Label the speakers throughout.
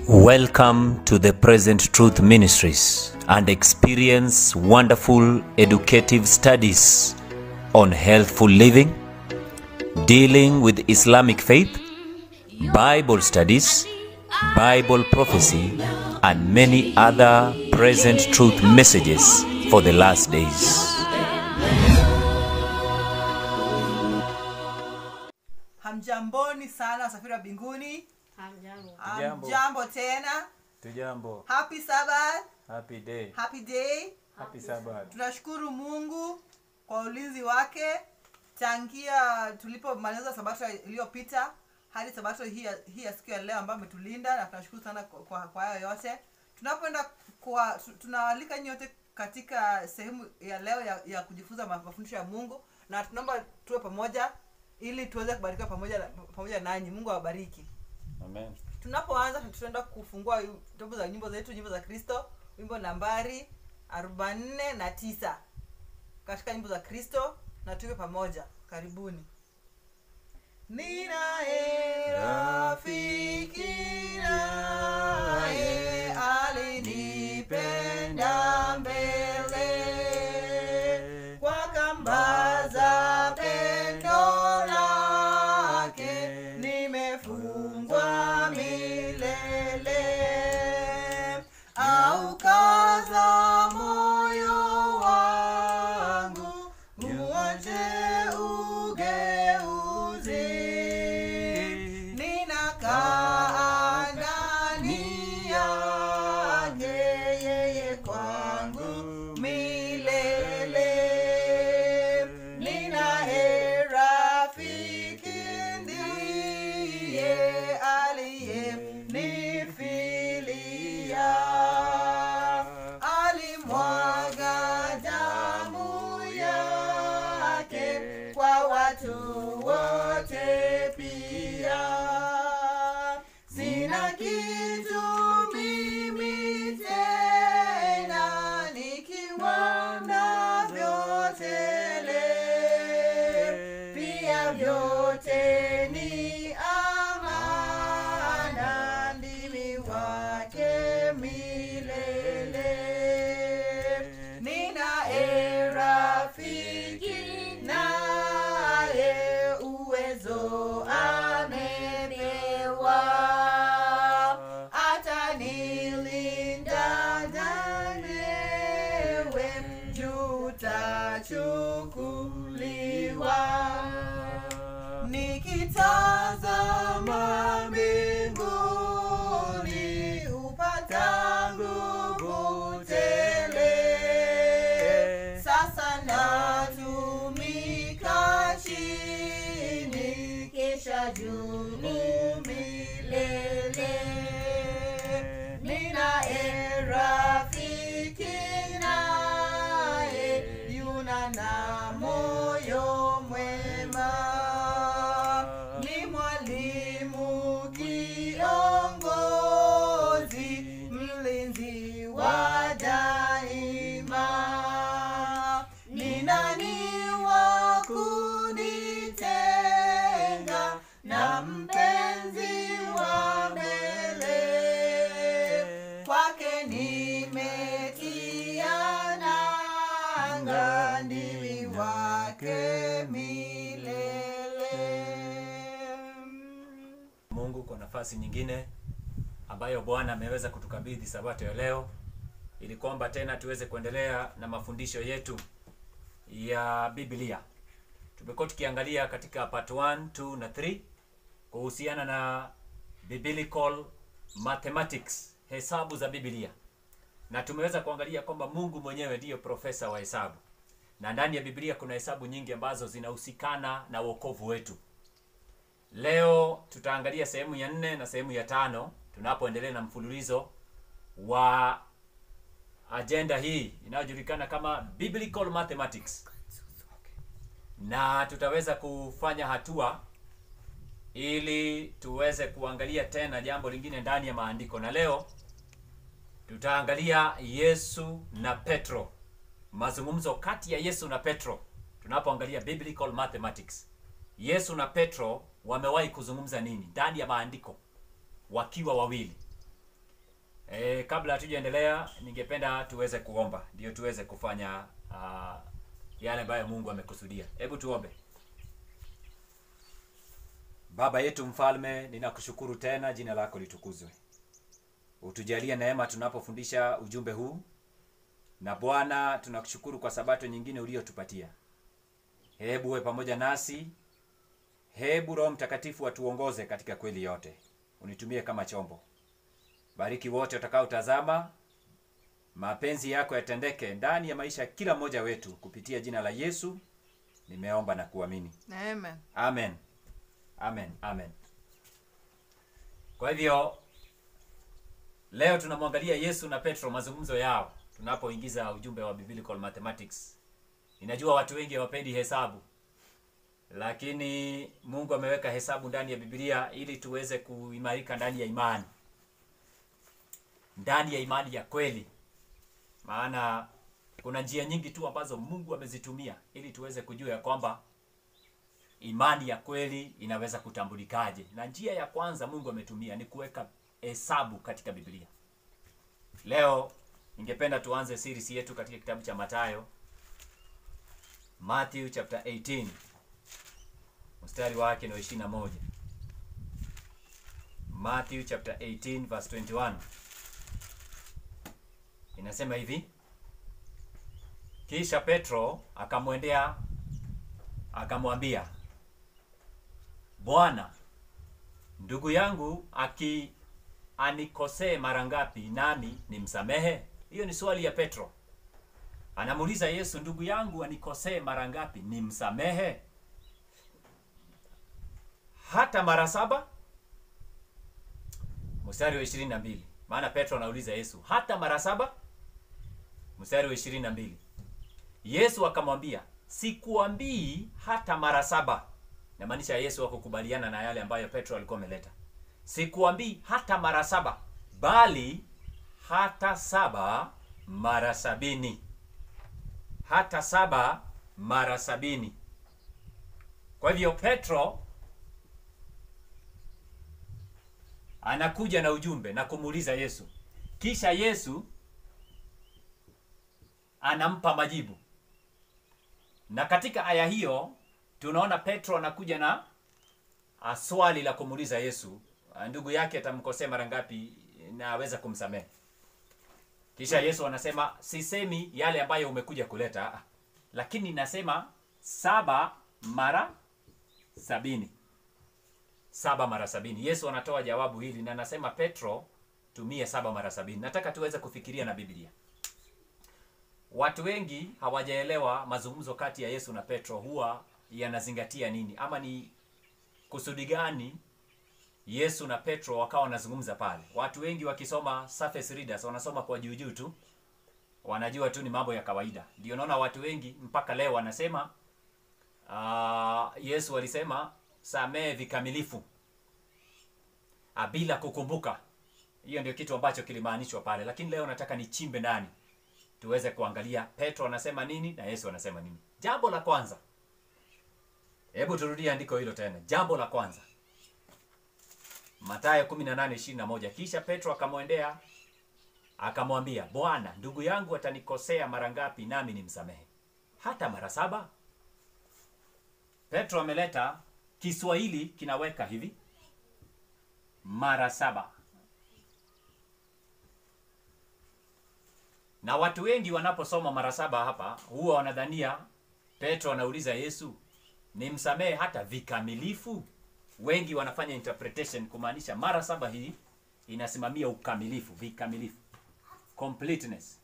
Speaker 1: Welcome to the Present Truth Ministries and experience wonderful educative studies on healthful living, dealing with Islamic faith, Bible studies, Bible prophecy, and many other present truth messages for the last days.
Speaker 2: Hamjamboni sana wasafiri wa mbinguni.
Speaker 3: Hamjambo.
Speaker 1: Hamjambo.
Speaker 2: Hamjambo tena.
Speaker 1: Tujambo.
Speaker 2: Happy Sabbath,
Speaker 1: Happy day.
Speaker 2: happy day.
Speaker 1: Happy Sabbath.
Speaker 2: Tunashukuru Mungu kwa ulinzi wake tangia tulipomaliza sabato iliyopita hadi sabato hii ya- hii ya siku ya leo ambayo ametulinda na tunashukuru sana kwa- kwa kwa hayo yote. Tunapoenda kwa tu- tunawaalika nyote katika sehemu ya leo ya, ya kujifunza ma- mafundisho ya Mungu na tunaomba tuwe pamoja ili tuweze kubarikiwa pamoja na- pamoja nanyi. Mungu awabariki.
Speaker 1: Amen.
Speaker 2: tunapoanza tutaenda kufungua vitabu za nyimbo zetu nyimbo za kristo wimbo nambari arobaini na tisa katika nyimbo za kristo na tuwe pamoja karibuni ninaye rafiki naye alinipenda mbele kwa kamba za pendo lake nimefungwa milele au kaza moyo wangu muache ugeuzi ninakaa ndani yake yeye kwangu milele ninaye rafiki ndiye aliye nifilia alimwaga damu yake kwa watu wote pia sina kitu mimi tena nikiwa navyo tele pia vyote ni amana ndimi wake milele ninaye rafiki naye uwezo amepewa atanilinda danewe jutachukuliwa nikitazama mbinguni upata nguvu tele sasa natumika chini kisha juu milele ninaye rafiki naye yuna na moyo mwema ni mwalimu kiongozi mlinzi wa daima ni nani wa kunitenga na mpenzi wa mbele kwake nimetia nanga ndimi wake milele
Speaker 1: Mungu kwa nafasi nyingine ambayo Bwana ameweza kutukabidhi sabato ya leo ili kwamba tena tuweze kuendelea na mafundisho yetu ya Biblia. Tumekuwa tukiangalia katika part 1, 2 na 3 kuhusiana na biblical mathematics, hesabu za Biblia. Na tumeweza kuangalia kwamba Mungu mwenyewe ndiyo profesa wa hesabu. Na ndani ya Biblia kuna hesabu nyingi ambazo zinahusikana na wokovu wetu. Leo tutaangalia sehemu ya nne na sehemu ya tano tunapoendelea na mfululizo wa ajenda hii inayojulikana kama Biblical Mathematics, na tutaweza kufanya hatua ili tuweze kuangalia tena jambo lingine ndani ya maandiko, na leo tutaangalia Yesu na Petro, mazungumzo kati ya Yesu na Petro tunapoangalia Biblical Mathematics. Yesu na Petro wamewahi kuzungumza nini ndani ya maandiko wakiwa wawili, E, kabla hatujaendelea ningependa tuweze kuomba ndio tuweze kufanya uh, yale ambayo Mungu amekusudia. Hebu tuombe. Baba yetu mfalme, ninakushukuru tena, jina lako litukuzwe. Utujalie neema tunapofundisha ujumbe huu, na Bwana tunakushukuru kwa sabato nyingine uliyotupatia. Hebu uwe pamoja nasi, hebu Roho Mtakatifu atuongoze katika kweli yote, unitumie kama chombo. Bariki wote watakaotazama, mapenzi yako yatendeke ndani ya maisha ya kila mmoja wetu, kupitia jina la Yesu nimeomba na kuamini,
Speaker 2: Amen.
Speaker 1: amen. Amen, amen. Kwa hivyo leo tunamwangalia Yesu na Petro, mazungumzo yao tunapoingiza ujumbe wa biblical mathematics. Ninajua watu wengi hawapendi hesabu, lakini Mungu ameweka hesabu ndani ya Biblia ili tuweze kuimarika ndani ya imani, ndani ya imani ya kweli. Maana kuna njia nyingi tu ambazo Mungu amezitumia ili tuweze kujua ya kwamba imani ya kweli inaweza kutambulikaje. Na njia ya kwanza Mungu ametumia ni kuweka hesabu katika Biblia. Leo ningependa tuanze series yetu katika kitabu cha Mathayo, Matthew chapter 18 mstari wake ni wa 21. Matthew chapter 18 verse 21 inasema hivi: kisha Petro akamwendea akamwambia, Bwana, ndugu yangu aki anikosee mara ngapi nami nimsamehe? Hiyo ni swali ya Petro. Anamuuliza Yesu, ndugu yangu anikosee mara ngapi nimsamehe? Hata mara saba? Mstari wa ishirini na mbili. Maana Petro anauliza Yesu, hata mara saba? Mstari wa ishirini na mbili. Yesu akamwambia, sikuambii hata mara saba. Inamaanisha Yesu hakukubaliana na yale ambayo Petro alikuwa ameleta. Sikuambii hata mara saba, bali hata saba mara sabini. Hata saba mara sabini. Kwa hivyo Petro anakuja na ujumbe na kumuuliza Yesu, kisha Yesu anampa majibu na katika aya hiyo tunaona Petro anakuja na a, swali la kumuuliza Yesu, a, ndugu yake atamkosea mara ngapi na aweza kumsamehe. Kisha Yesu anasema sisemi yale ambayo umekuja kuleta, a, lakini nasema saba mara sabini. Saba mara sabini. Yesu anatoa jawabu hili na anasema Petro, tumie saba mara sabini. Nataka tuweze kufikiria na Biblia. Watu wengi hawajaelewa mazungumzo kati ya Yesu na Petro huwa yanazingatia nini, ama ni kusudi gani Yesu na Petro wakawa wanazungumza pale. Watu wengi wakisoma surface readers wanasoma kwa juu juu tu, wanajua tu ni mambo ya kawaida. Ndio naona watu wengi mpaka leo wanasema uh, Yesu alisema samehe vikamilifu uh, bila kukumbuka. Hiyo ndio kitu ambacho kilimaanishwa pale, lakini leo nataka nichimbe ndani tuweze kuangalia Petro anasema nini na Yesu anasema nini. Jambo la kwanza, hebu turudie andiko hilo tena. Jambo la kwanza, Mathayo 18:21. Kisha Petro akamwendea akamwambia, Bwana, ndugu yangu atanikosea mara ngapi nami nimsamehe? Hata mara saba? Petro ameleta Kiswahili kinaweka hivi mara saba. Na watu wengi wanaposoma mara saba hapa huwa wanadhania Petro anauliza Yesu, nimsamehe hata vikamilifu? Wengi wanafanya interpretation kumaanisha mara saba hii inasimamia ukamilifu, vikamilifu, completeness.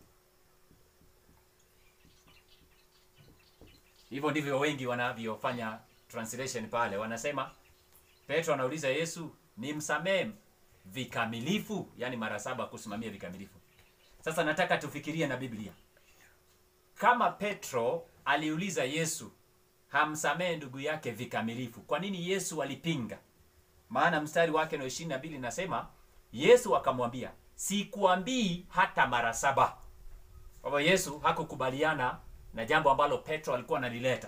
Speaker 1: Hivyo ndivyo wengi wanavyofanya translation pale, wanasema Petro anauliza Yesu, nimsamehe vikamilifu, yani mara saba kusimamia vikamilifu. Sasa nataka tufikirie na Biblia. Kama Petro aliuliza Yesu hamsamehe ndugu yake vikamilifu, kwa nini Yesu alipinga? Maana mstari wake na ishirini na mbili nasema Yesu akamwambia, sikuambii hata mara saba. Kwa hivyo Yesu hakukubaliana na jambo ambalo Petro alikuwa analileta.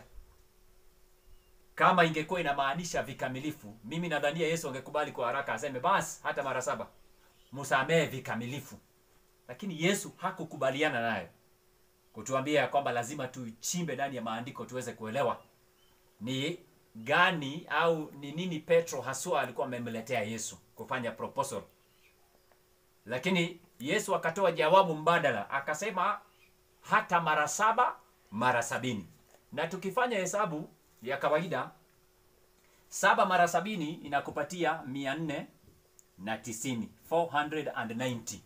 Speaker 1: Kama ingekuwa inamaanisha vikamilifu, mimi nadhania Yesu angekubali kwa haraka, aseme basi hata mara saba. msamehe vikamilifu lakini yesu hakukubaliana nayo kutuambia ya kwamba lazima tuchimbe ndani ya maandiko tuweze kuelewa ni gani au ni nini petro haswa alikuwa amemletea yesu kufanya proposal lakini yesu akatoa jawabu mbadala akasema hata mara saba mara sabini na tukifanya hesabu ya kawaida saba mara sabini inakupatia mia nne na tisini 490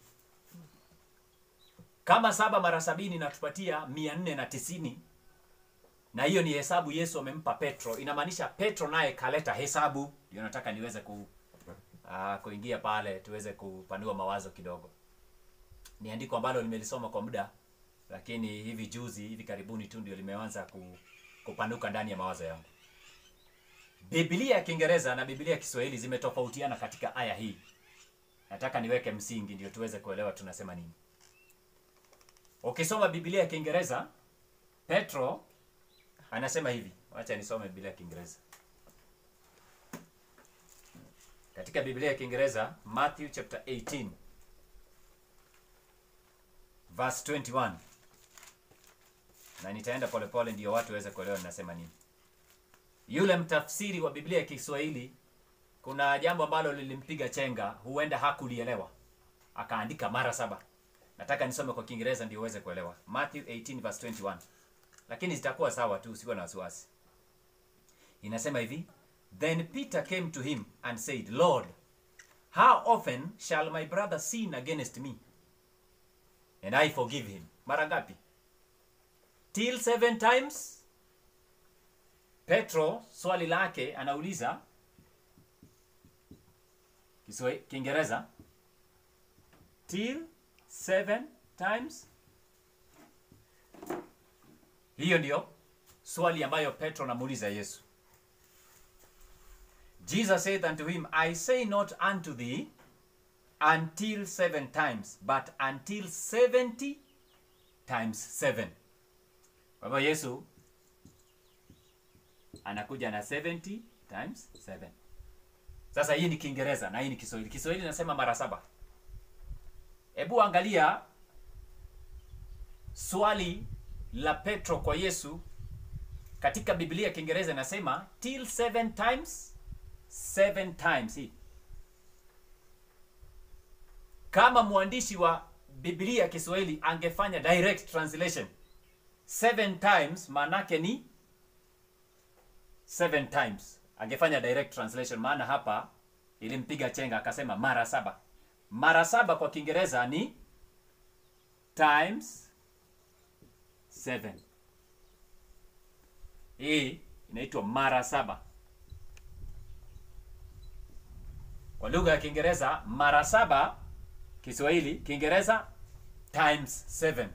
Speaker 1: kama saba mara sabini inatupatia mia nne na tisini na hiyo ni hesabu yesu amempa petro inamaanisha petro naye kaleta hesabu ndio nataka niweze ku, uh, kuingia pale tuweze kupanua mawazo kidogo ni andiko ambalo nimelisoma kwa muda lakini hivi juzi hivi karibuni tu ndio limeanza ku, kupanuka ndani ya mawazo yangu biblia ya kiingereza na biblia ya kiswahili zimetofautiana katika aya hii nataka niweke msingi ndio tuweze kuelewa tunasema nini ukisoma biblia ya kiingereza petro anasema hivi wacha nisome biblia ya kiingereza katika biblia ya kiingereza matthew chapter 18 verse 21 na nitaenda polepole ndio watu waweze kuelewa ninasema nini yule mtafsiri wa biblia ya kiswahili kuna jambo ambalo lilimpiga chenga huenda hakulielewa akaandika mara saba nataka nisome kwa kiingereza ndio uweze kuelewa matthew 18 verse 21 lakini zitakuwa sawa tu usiwe na wasiwasi inasema hivi then peter came to him and said lord how often shall my brother sin against me and i forgive him mara ngapi till seven times petro swali lake anauliza Kiswa- kiingereza till seven times hiyo ndio swali ambayo petro anamuuliza yesu jesus said unto him i say not unto thee until seven times but until seventy times seven kwa hivyo yesu anakuja na 70 times 7 sasa hii ni kiingereza na hii ni kiswahili kiswahili nasema mara saba hebu angalia swali la petro kwa yesu katika biblia ya kiingereza inasema till seven times seven times hii kama mwandishi wa biblia ya kiswahili angefanya direct translation seven times maanake ni seven times angefanya direct translation maana hapa ilimpiga chenga akasema mara saba mara saba kwa kiingereza ni times seven hii inaitwa mara saba kwa lugha ya kiingereza mara saba kiswahili kiingereza times seven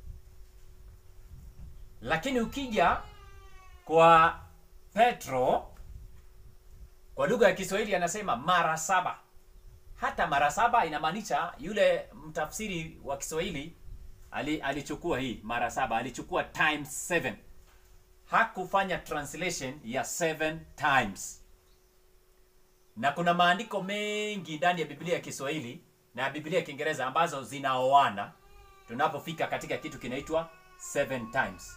Speaker 1: lakini ukija kwa petro kwa lugha ya kiswahili anasema mara saba hata mara saba inamaanisha yule mtafsiri wa kiswahili ali, alichukua hii mara saba alichukua times seven hakufanya translation ya seven times na kuna maandiko mengi ndani ya biblia ya kiswahili na biblia ya kiingereza ambazo zinaoana tunapofika katika kitu kinaitwa seven times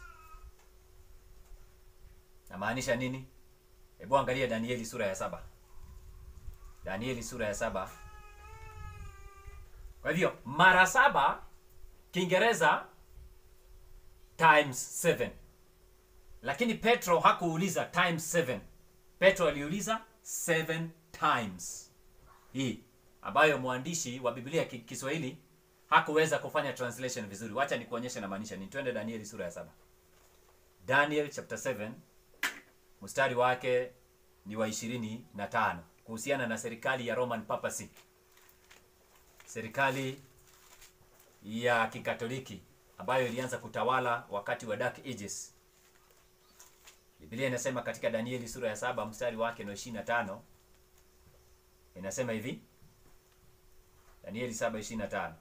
Speaker 1: namaanisha nini hebu angalia danieli sura ya saba danieli sura ya saba kwa hivyo mara saba kiingereza times seven lakini petro hakuuliza times seven petro aliuliza seven times hii ambayo mwandishi wa biblia ya ki- kiswahili hakuweza kufanya translation vizuri wacha nikuonyeshe namaanisha ni twende danieli sura ya saba daniel chapter 7 mstari wake ni wa ishirini na tano kuhusiana na serikali ya roman papacy serikali ya kikatoliki ambayo ilianza kutawala wakati wa dark ages biblia inasema katika danieli sura ya saba mstari wake ni wa ishirini na tano inasema hivi danieli saba ishirini na tano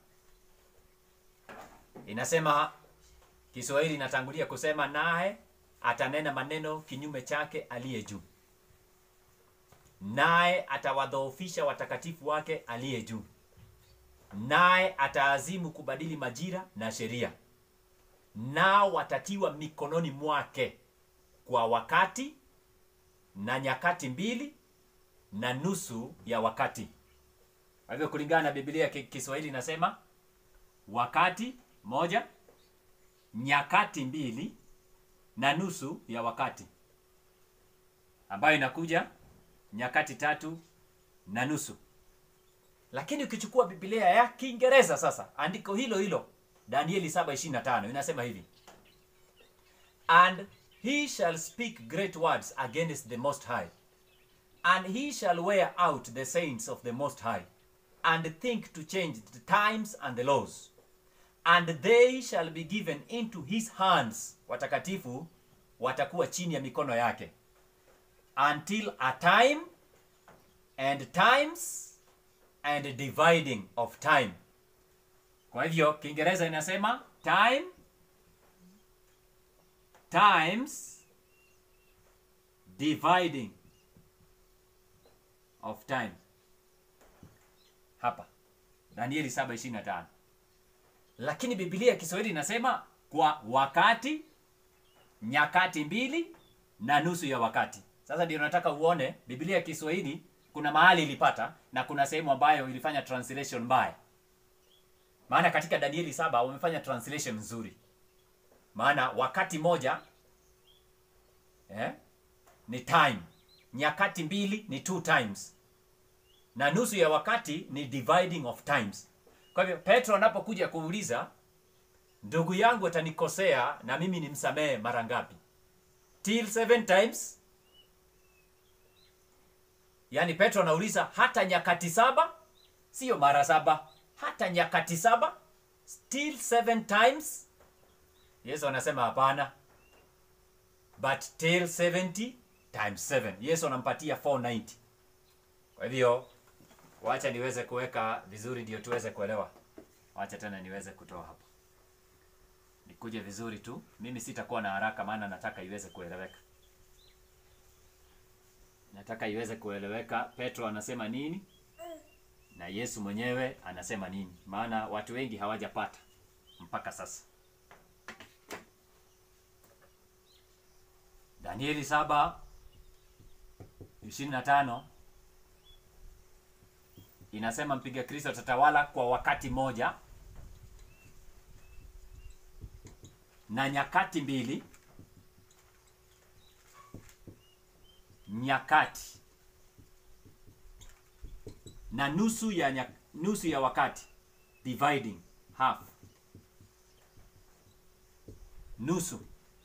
Speaker 1: inasema kiswahili inatangulia kusema naye atanena maneno kinyume chake aliye juu naye atawadhoofisha watakatifu wake aliye juu naye ataazimu kubadili majira na sheria nao watatiwa mikononi mwake kwa wakati na nyakati mbili na nusu ya wakati kwa hivyo kulingana na biblia ya Ki- kiswahili inasema wakati moja nyakati mbili na nusu ya wakati ambayo inakuja nyakati tatu na nusu lakini ukichukua biblia ya kiingereza sasa andiko hilo hilo danieli 725 inasema hivi and he shall speak great words against the most high and he shall wear out the saints of the most high and think to change the times and the laws and they shall be given into his hands watakatifu watakuwa chini ya mikono yake until a time and times and dividing of time kwa hivyo kiingereza inasema time times dividing of time hapa danieli 725 lakini biblia ya kiswahili inasema kwa wakati nyakati mbili na nusu ya wakati sasa ndio nataka uone biblia ya kiswahili kuna mahali ilipata na kuna sehemu ambayo ilifanya translation mbaya maana katika danieli saba wamefanya translation nzuri maana wakati moja eh, ni time nyakati mbili ni two times na nusu ya wakati ni dividing of times kwa hivyo petro anapokuja kuuliza ndugu yangu atanikosea na mimi nimsamehe mara ngapi till seven times yaani petro anauliza hata nyakati saba siyo mara saba hata nyakati saba still seven times yesu anasema hapana but till 70 times 7 yesu anampatia 490 kwa hivyo wacha niweze kuweka vizuri ndio tuweze kuelewa wacha tena niweze kutoa hapa nikuje vizuri tu mimi sitakuwa na haraka maana nataka iweze kueleweka nataka iweze kueleweka petro anasema nini na yesu mwenyewe anasema nini maana watu wengi hawajapata mpaka sasa danieli saba ishirini na tano inasema mpiga kristo atatawala kwa wakati moja na nyakati mbili nyakati na nusu ya nyak, nusu ya wakati dividing half nusu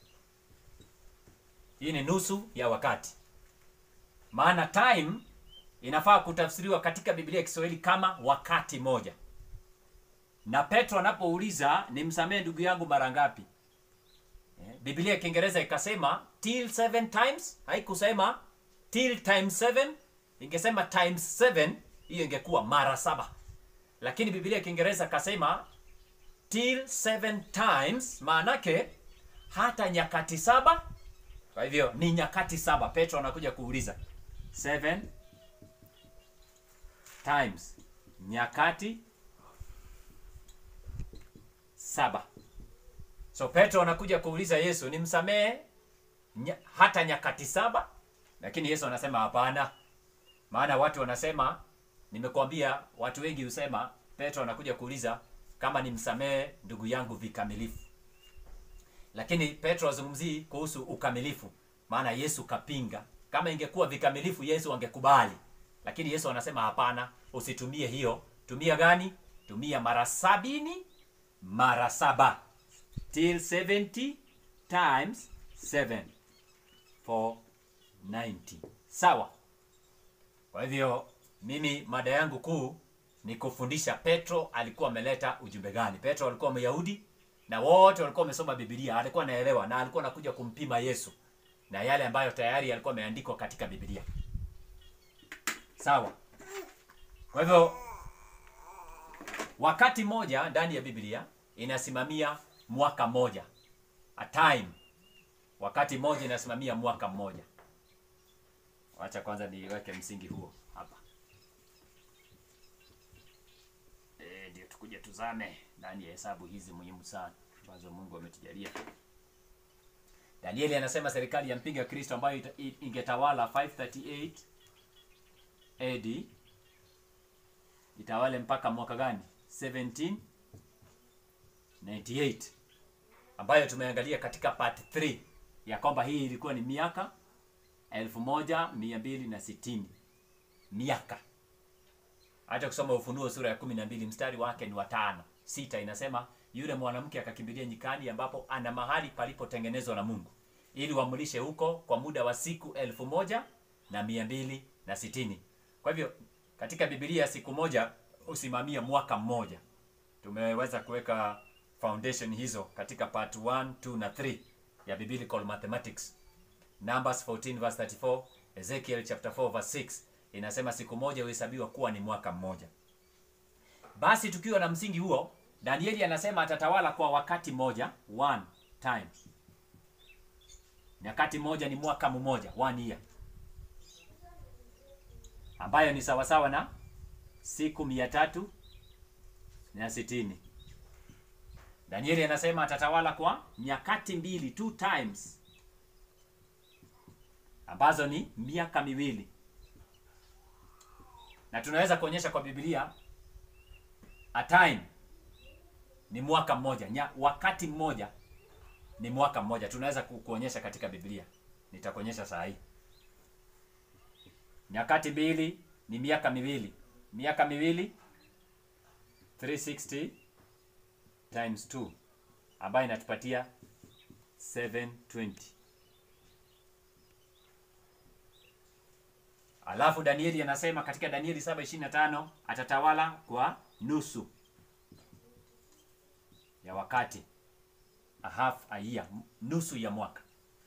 Speaker 1: hii ni nusu ya wakati maana time inafaa kutafsiriwa katika biblia ya kiswahili kama wakati moja na petro anapouliza nimsamehe ndugu yangu mara ngapi eh, biblia ya kiingereza ikasema till seven times haikusema till times seven ingesema times seven hiyo ingekuwa mara saba lakini biblia ya kiingereza ikasema till seven times maanake hata nyakati saba kwa hivyo ni nyakati saba petro anakuja kuuliza seven times nyakati saba so petro anakuja kuuliza yesu nimsamehe nya, hata nyakati saba lakini yesu anasema hapana maana watu wanasema nimekuambia watu wengi husema petro anakuja kuuliza kama nimsamehe ndugu yangu vikamilifu lakini petro azungumzii kuhusu ukamilifu maana yesu kapinga kama ingekuwa vikamilifu yesu angekubali lakini yesu anasema hapana usitumie hiyo tumia gani tumia mara sabini mara saba till 70 times 7 for 90 sawa kwa hivyo mimi mada yangu kuu ni kufundisha petro alikuwa ameleta ujumbe gani petro alikuwa myahudi na wote walikuwa wamesoma bibilia alikuwa anaelewa na alikuwa anakuja kumpima yesu na yale ambayo tayari yalikuwa yameandikwa katika bibilia sawa kwa hivyo wakati moja ndani ya biblia inasimamia mwaka mmoja a time wakati mmoja inasimamia mwaka mmoja wacha kwanza niweke msingi huo hapa e, ndio tuzame ndani ya hesabu hizi muhimu sana ambazo Mungu ametujalia. Danieli anasema serikali ya mpinga Kristo ambayo ita- i- ingetawala 538 AD itawale mpaka mwaka gani? 1798 ambayo tumeangalia katika part 3 ya kwamba hii ilikuwa ni miaka 1260 miaka hata kusoma Ufunuo sura ya kumi na mbili mstari wake ni watano sita inasema yule mwanamke akakimbilia nyikani ambapo ana mahali palipotengenezwa na Mungu ili wamlishe huko kwa muda wa siku elfu moja na mia mbili na sitini. Kwa hivyo katika Biblia siku moja husimamia mwaka mmoja. Tumeweza kuweka foundation hizo katika part 1, 2 na 3 ya Biblical Mathematics. Numbers 14 verse 34, Ezekiel chapter 4 verse 6 inasema siku moja huhesabiwa kuwa ni mwaka mmoja. Basi tukiwa na msingi huo, Danieli anasema atatawala kwa wakati mmoja, one time. Nyakati moja ni mwaka mmoja, one year, ambayo ni sawasawa na siku mia tatu na sitini. Danieli anasema atatawala kwa nyakati mbili, two times, ambazo ni miaka miwili na tunaweza kuonyesha kwa Biblia a time ni mwaka mmoja nya, wakati mmoja ni mwaka mmoja tunaweza ku- kuonyesha katika Biblia nitakuonyesha saa hii nyakati mbili ni miaka miwili miaka miwili 360 times 2 ambayo inatupatia 720 Alafu Danieli anasema katika Danieli 7:25 atatawala kwa nusu ya wakati, a half a year, nusu ya mwaka,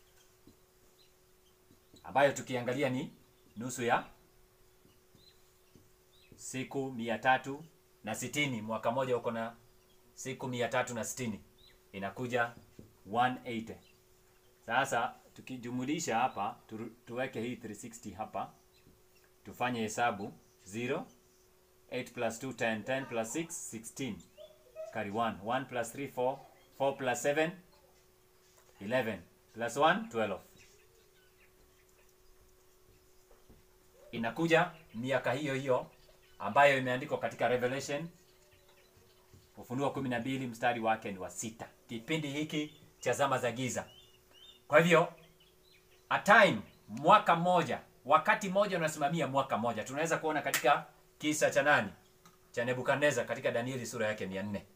Speaker 1: ambayo tukiangalia ni nusu ya siku mia tatu na sitini. Mwaka moja uko na siku mia tatu na sitini, inakuja 180. Sasa tukijumulisha hapa tu, tuweke hii 360 hapa tufanye hesabu 0 8 plus 2 10 10 plus 6 16 carry 1 1 plus 3 4 4 plus 7 11 plus 1 12 inakuja miaka hiyo hiyo ambayo imeandikwa katika Revelation Ufunuo 12 mstari wake ni wa sita, kipindi hiki cha zama za giza. Kwa hivyo a time mwaka mmoja wakati mmoja unasimamia mwaka mmoja tunaweza kuona katika kisa cha nani cha nebukadneza katika danieli sura yake mia nne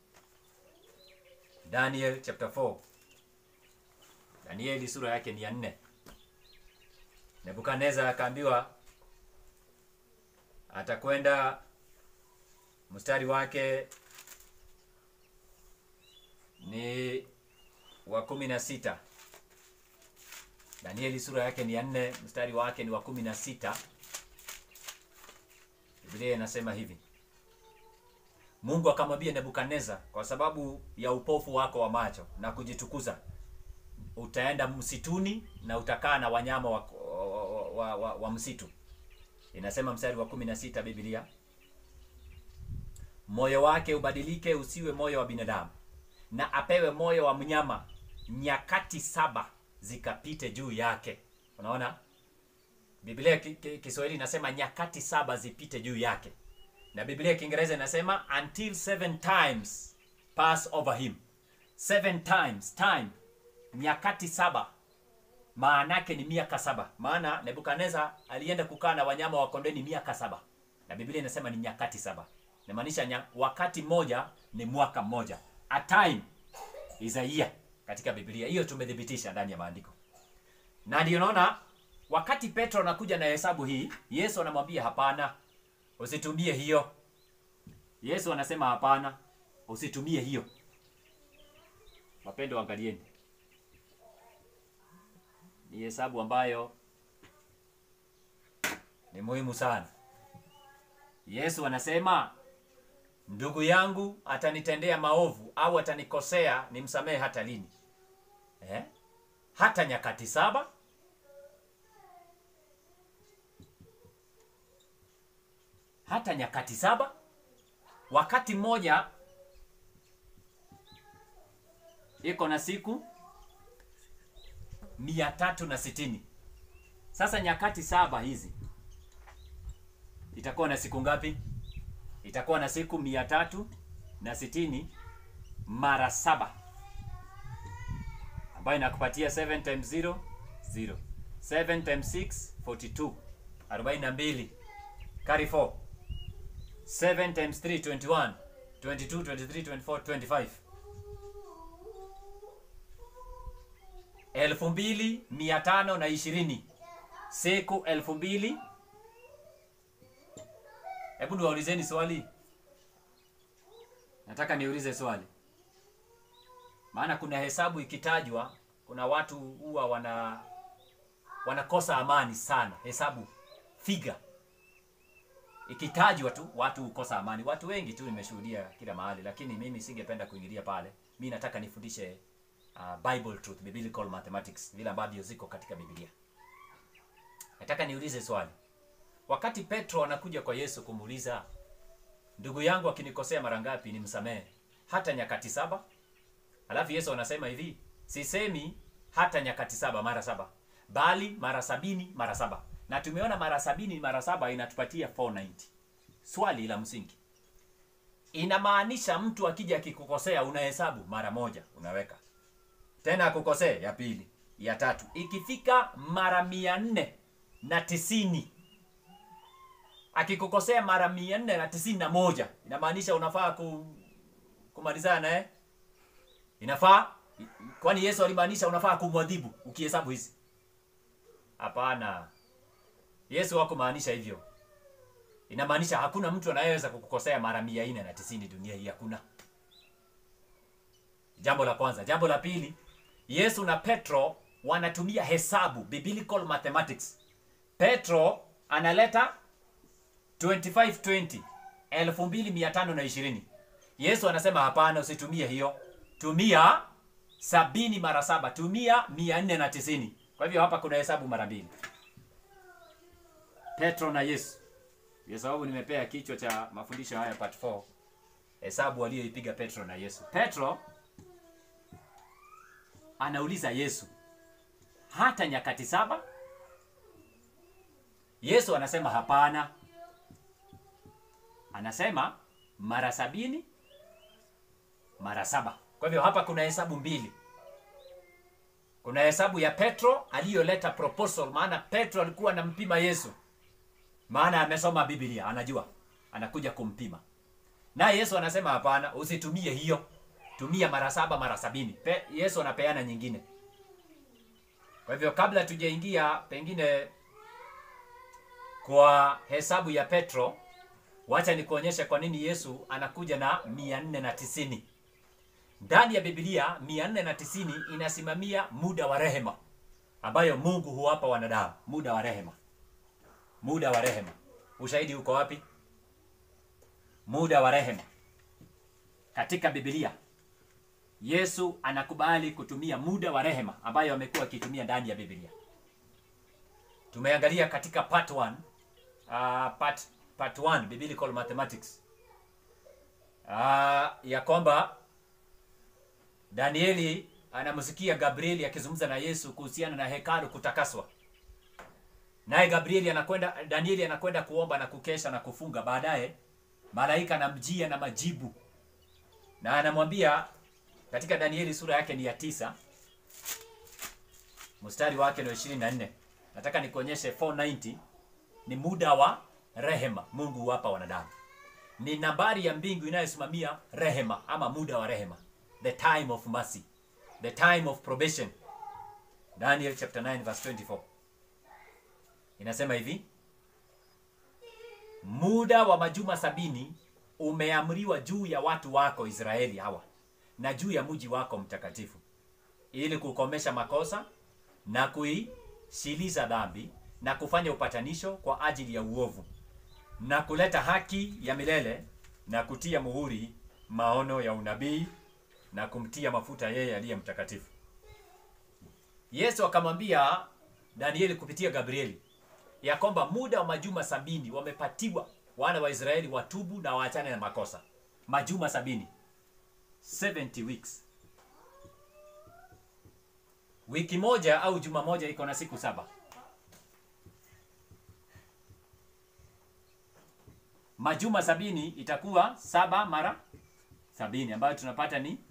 Speaker 1: daniel chapter 4 danieli sura yake ni ya nne nebukadneza akaambiwa atakwenda mstari wake ni wa kumi na sita Danieli sura yake ni ya nne mstari wake ni wa kumi na sita. Biblia inasema hivi: Mungu akamwambia Nebukadneza, kwa sababu ya upofu wako wa macho na kujitukuza, utaenda msituni na utakaa na wanyama wa, wa, wa, wa, wa msitu. Inasema mstari wa kumi na sita Biblia, moyo wake ubadilike usiwe moyo wa binadamu, na apewe moyo wa mnyama, nyakati saba zikapite juu yake. Unaona, Biblia ki- ki- Kiswahili inasema nyakati saba zipite juu yake, na Biblia Kiingereza inasema until seven times pass over him. Seven times time, nyakati saba, maana yake ni miaka saba. Maana Nebukadneza alienda kukaa na wanyama wa kondeni miaka saba, na Biblia inasema ni nyakati saba, inamaanisha nya, wakati mmoja ni mwaka mmoja. A time is a year katika Biblia. Hiyo tumethibitisha ndani ya maandiko, na ndio naona wakati Petro anakuja na hesabu hii, Yesu anamwambia hapana, usitumie hiyo. Yesu anasema hapana, usitumie hiyo. Wapendo, angalieni, ni hesabu ambayo ni muhimu sana. Yesu anasema ndugu yangu atanitendea maovu au atanikosea, nimsamehe hata lini? Eh? Hata nyakati saba? Hata nyakati saba? Wakati mmoja iko na siku mia tatu na sitini sasa nyakati saba hizi itakuwa na siku ngapi itakuwa na siku mia tatu na sitini mara saba ambayo inakupatia 7 times 0 0 7 times 6 42 42 carry 4 7 times 3 21 22 23 24 25 elfu mbili mia tano na ishirini siku elfu mbili hebu niwaulizeni swali nataka niulize swali maana kuna hesabu ikitajwa kuna watu huwa wana wanakosa amani sana hesabu figa ikitajwa tu watu hukosa amani watu wengi tu nimeshuhudia kila mahali lakini mimi singependa kuingilia pale mi nataka nifundishe uh, bible truth biblical mathematics vile ambavyo ziko katika biblia nataka niulize swali wakati petro anakuja kwa yesu kumuuliza ndugu yangu akinikosea mara ngapi nimsamehe hata nyakati saba alafu yesu anasema hivi sisemi hata nyakati saba mara saba bali mara sabini mara saba na tumeona mara sabini mara saba inatupatia 490 swali la msingi inamaanisha mtu akija akikukosea unahesabu mara moja unaweka tena akukosee ya pili ya tatu ikifika mara mia nne na tisini akikukosea mara mia nne na tisini na moja inamaanisha unafaa ku, kumalizana naye inafaa kwani yesu alimaanisha unafaa kumwadhibu ukihesabu hizi hapana yesu hakumaanisha hivyo inamaanisha hakuna mtu anayeweza kukukosea mara mia nne na tisini dunia hii hakuna jambo la kwanza jambo la pili yesu na petro wanatumia hesabu biblical mathematics petro analeta 2520 2520 yesu anasema hapana usitumie hiyo tumia sabini mara saba tumia mia nne na tisini kwa hivyo hapa kuna hesabu mara mbili petro na yesu kwa sababu nimepea kichwa cha mafundisho haya part 4 hesabu aliyoipiga petro na yesu petro anauliza yesu hata nyakati saba yesu anasema hapana anasema mara sabini mara saba kwa hivyo hapa kuna hesabu mbili kuna hesabu ya petro aliyoleta proposal maana petro alikuwa anampima yesu maana amesoma biblia anajua anakuja kumpima naye yesu anasema hapana usitumie hiyo tumia mara saba mara sabini Pe, yesu anapeana nyingine kwa hivyo kabla tujaingia pengine kwa hesabu ya petro wacha nikuonyeshe kwa nini yesu anakuja na mia nne na tisini ndani ya bibilia mia nne na tisini inasimamia muda wa rehema ambayo mungu huwapa wanadamu muda wa rehema muda wa rehema ushahidi uko wapi muda wa rehema katika bibilia yesu anakubali kutumia muda wa rehema ambayo amekuwa akitumia ndani ya bibilia tumeangalia katika part 1 uh, part, part 1 biblical mathematics uh, ya kwamba danieli anamsikia gabrieli akizungumza na yesu kuhusiana na hekalu kutakaswa naye gabrieli anakwenda danieli anakwenda kuomba na kukesha na kufunga baadaye malaika anamjia na majibu na anamwambia katika danieli sura yake ni ya tisa mstari wake ni ishirini na nne nataka nikuonyeshe 490 ni muda wa rehema mungu huwapa wanadamu ni nambari ya mbingu inayosimamia rehema ama muda wa rehema the time of mercy the time of probation daniel chapter 9 verse 24 inasema hivi muda wa majuma sabini umeamriwa juu ya watu wako israeli hawa na juu ya mji wako mtakatifu ili kukomesha makosa na kuishiliza dhambi na kufanya upatanisho kwa ajili ya uovu na kuleta haki ya milele na kutia muhuri maono ya unabii na kumtia mafuta yeye aliye mtakatifu yesu akamwambia danieli kupitia gabrieli ya kwamba muda wa majuma sabini wamepatiwa wana wa israeli watubu na waachane na makosa majuma sabini 70 weeks wiki moja au juma moja iko na siku saba majuma sabini itakuwa saba mara sabini ambayo tunapata ni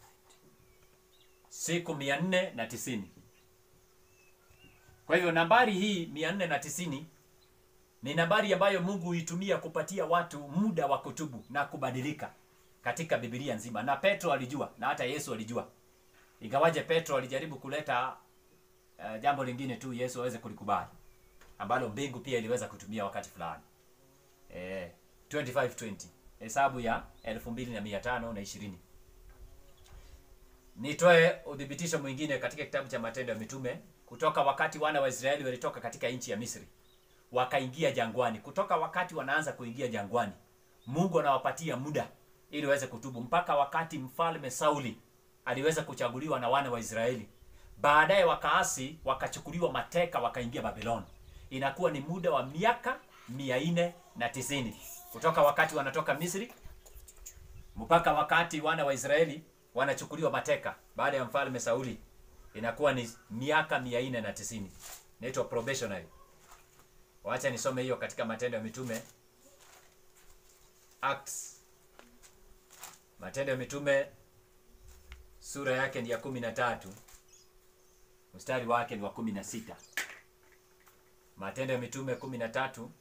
Speaker 1: siku mia nne na tisini kwa hivyo nambari hii mia nne na tisini ni nambari ambayo mungu huitumia kupatia watu muda wa kutubu na kubadilika katika bibilia nzima na petro alijua na hata yesu alijua ingawaje petro alijaribu kuleta uh, jambo lingine tu yesu aweze kulikubali ambalo mbingu pia iliweza kutumia wakati fulani eh, 2520 hesabu ya 2520 na ishirini nitoe udhibitisho mwingine katika kitabu cha matendo ya mitume kutoka wakati wana wa israeli walitoka katika nchi ya misri wakaingia jangwani kutoka wakati wanaanza kuingia jangwani mungu anawapatia muda ili waweze kutubu mpaka wakati mfalme sauli aliweza kuchaguliwa na wana wa israeli baadaye wakaasi wakachukuliwa mateka wakaingia babiloni inakuwa ni muda wa miaka mia nne na tisini kutoka wakati wanatoka misri mpaka wakati wana wa israeli wanachukuliwa mateka baada ya mfalme sauli inakuwa ni miaka mia nne na tisini inaitwa probationary wacha nisome hiyo katika matendo ya mitume acts matendo ya mitume sura yake ni ya kumi na tatu mstari wake ni wa kumi na sita matendo ya mitume kumi na tatu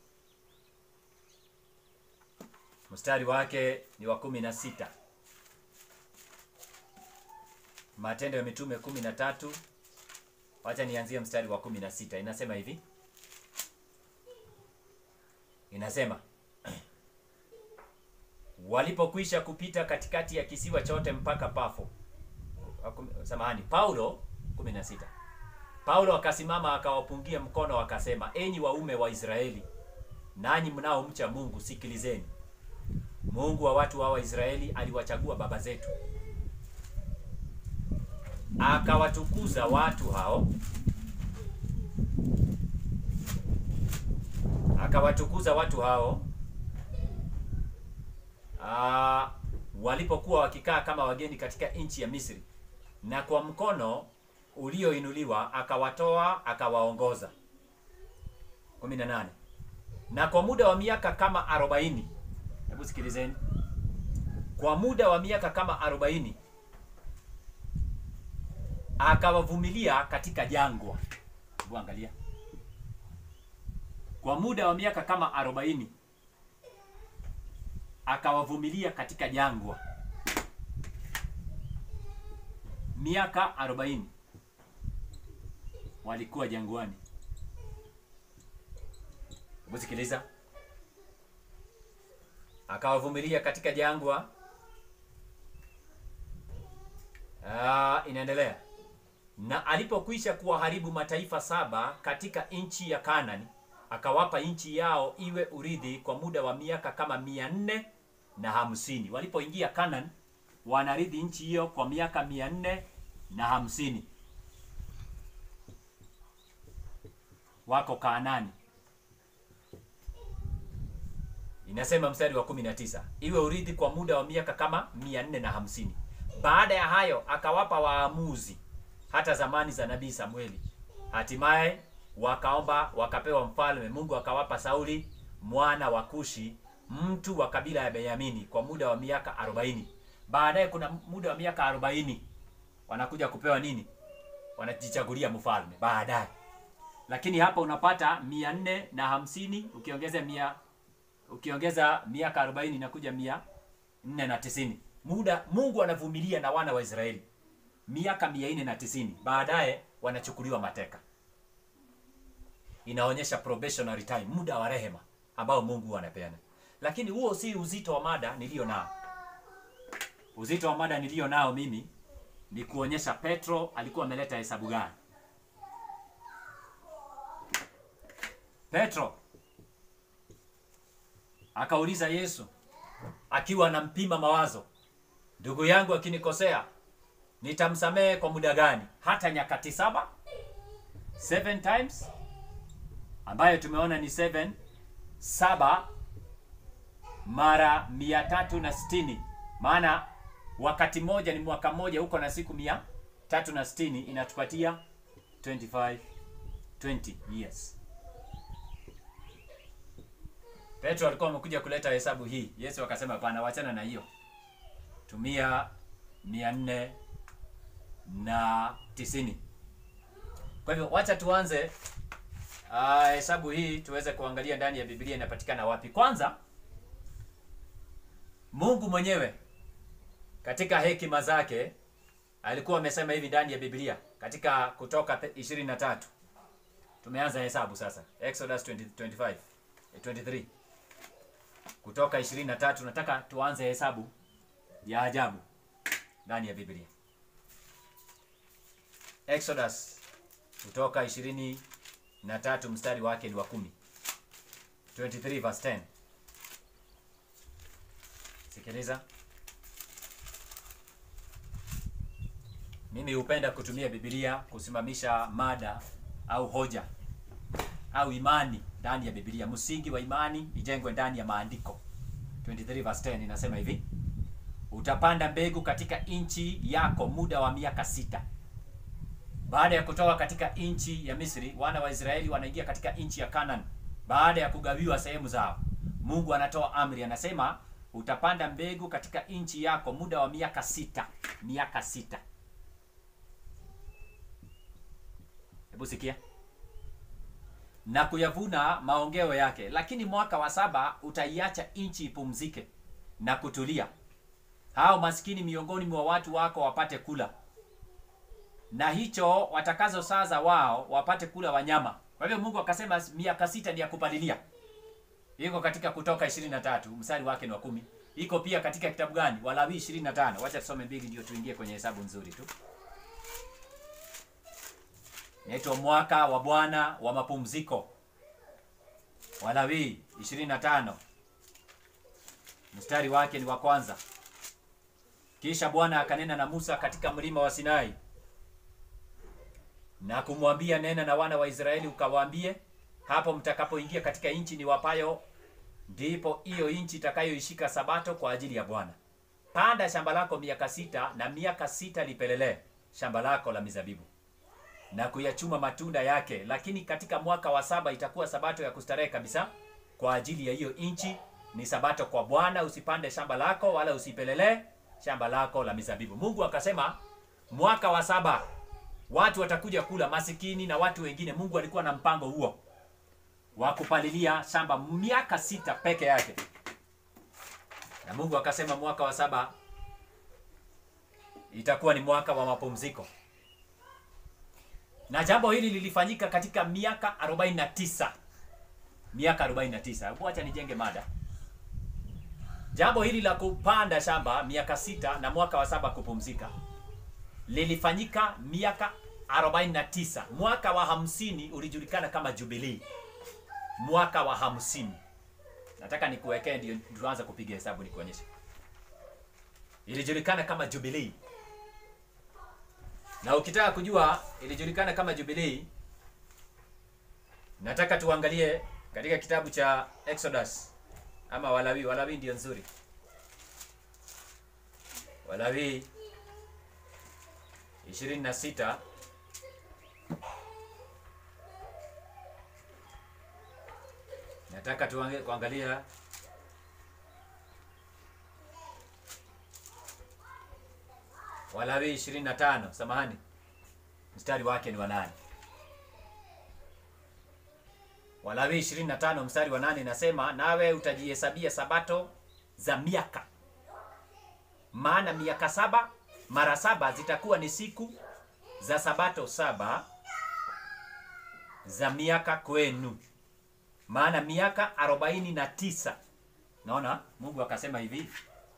Speaker 1: mstari wake ni wa kumi na sita matendo ya mitume kumi na tatu wacha nianzie mstari wa kumi na sita inasema hivi inasema walipokwisha kupita katikati ya kisiwa chote mpaka pafo Wakum- samahani paulo 16 paulo akasimama akawapungia mkono akasema enyi waume wa israeli nanyi mnaomcha mungu sikilizeni mungu wa watu wa waisraeli aliwachagua baba zetu akawatukuza watu hao akawatukuza watu hao Aa, walipokuwa wakikaa kama wageni katika nchi ya misri na kwa mkono ulioinuliwa akawatoa akawaongoza 18 na kwa muda wa miaka kama 40 hebu sikilizeni kwa muda wa miaka kama 40 akawavumilia katika jangwa hebu angalia kwa muda wa miaka kama 40 akawavumilia katika jangwa miaka 40 walikuwa jangwani hebu sikiliza akawavumilia katika jangwa Ah, inaendelea na alipokwisha kuwaharibu mataifa saba katika nchi ya kanani akawapa nchi yao iwe urithi kwa muda wa miaka kama mia nne na hamsini walipoingia kanan wanarithi nchi hiyo kwa miaka mia nne na hamsini wako kaanani inasema mstari wa 19 iwe urithi kwa muda wa miaka kama mia nne na hamsini baada ya hayo akawapa waamuzi hata zamani za nabii samueli hatimaye wakaomba wakapewa mfalme mungu akawapa sauli mwana wa kushi mtu wa kabila ya benyamini kwa muda wa miaka 40 baadaye kuna muda wa miaka 40 wanakuja kupewa nini wanajichagulia mfalme baadaye lakini hapa unapata mia nne na hamsini ukiongeza mia ukiongeza miaka 40 inakuja mia nne na tisini muda mungu anavumilia na wana wa israeli miaka mia nne na tisini baadaye wanachukuliwa mateka inaonyesha probationary time muda wa rehema ambao mungu huwa anapeana lakini huo si uzito wa mada niliyo nao uzito wa mada niliyo nao mimi ni kuonyesha petro alikuwa ameleta hesabu gani petro akauliza yesu akiwa anampima mawazo ndugu yangu akinikosea nitamsamehe kwa muda gani hata nyakati saba seven times ambayo tumeona ni seven saba mara mia tatu na sitini maana wakati moja ni mwaka mmoja huko na siku mia tatu na sitini inatupatia 25 20 years petro alikuwa amekuja kuleta hesabu hii yesu akasema hapana wachana na hiyo tumia mia nne na tisini kwa hivyo wacha tuanze ah, hesabu hii tuweze kuangalia ndani ya biblia inapatikana wapi kwanza mungu mwenyewe katika hekima zake alikuwa amesema hivi ndani ya biblia katika kutoka 23 tumeanza hesabu sasa exodus 20, 25 eh, 23 kutoka 23 nataka tuanze hesabu ya ajabu ndani ya biblia exodus kutoka 23 mstari wake ni wa kumi 23 verse 10 sikiliza mimi hupenda kutumia biblia kusimamisha mada au hoja au imani ndani ya biblia msingi wa imani ijengwe ndani ya maandiko 23 verse 10 inasema hivi utapanda mbegu katika nchi yako muda wa miaka sita baada ya kutoka katika nchi ya misri wana wa israeli wanaingia katika nchi ya canaan baada ya kugawiwa sehemu zao mungu anatoa amri anasema utapanda mbegu katika nchi yako muda wa miaka sita miaka sita hebu sikia na kuyavuna maongeo yake lakini mwaka wa saba utaiacha nchi ipumzike na kutulia hao maskini miongoni mwa watu wako wapate kula na hicho watakazo saza wao wapate kula wanyama kwa hivyo mungu akasema miaka sita ni ya kupalilia iko katika kutoka 23 mstari wake ni wa kumi iko pia katika kitabu gani walawi 25 wacha tusome mbili ndio tuingie kwenye hesabu nzuri tu naitwa mwaka wa bwana wa mapumziko walawi 25 mstari wake ni wa kwanza kisha bwana akanena na musa katika mlima wa sinai na kumwambia nena na wana wa israeli ukawaambie hapo mtakapoingia katika nchi ni wapayo ndipo hiyo nchi itakayoishika sabato kwa ajili ya bwana panda shamba lako miaka sita na miaka sita lipelelee shamba lako la mizabibu na kuyachuma matunda yake lakini katika mwaka wa saba itakuwa sabato ya kustarehe kabisa kwa ajili ya hiyo nchi ni sabato kwa bwana usipande shamba lako wala usipelelee shamba lako la mizabibu mungu akasema mwaka wa saba watu watakuja kula masikini na watu wengine mungu alikuwa na mpango huo wa kupalilia shamba miaka sita peke yake na mungu akasema mwaka wa saba itakuwa ni mwaka wa mapumziko na jambo hili lilifanyika katika miaka 49 miaka 49 hebu acha nijenge mada jambo hili la kupanda shamba miaka sita na mwaka wa saba kupumzika lilifanyika miaka 49 mwaka wa hamsini ulijulikana kama jubilii mwaka wa hamsini nataka nikuwekee ndio tuanze kupiga hesabu nikuonyeshe ilijulikana kama jubilii na ukitaka kujua ilijulikana kama jubilii nataka tuangalie katika kitabu cha exodus ama walawi walawi ndio nzuri walawi 26 nataka tuange- kuangalia walawi 25 samahani mstari wake ni wa nane walawi 25 mstari wa nane inasema nawe utajihesabia sabato za miaka maana miaka saba mara saba zitakuwa ni siku za sabato saba za miaka kwenu maana miaka arobaini na tisa naona mungu akasema hivi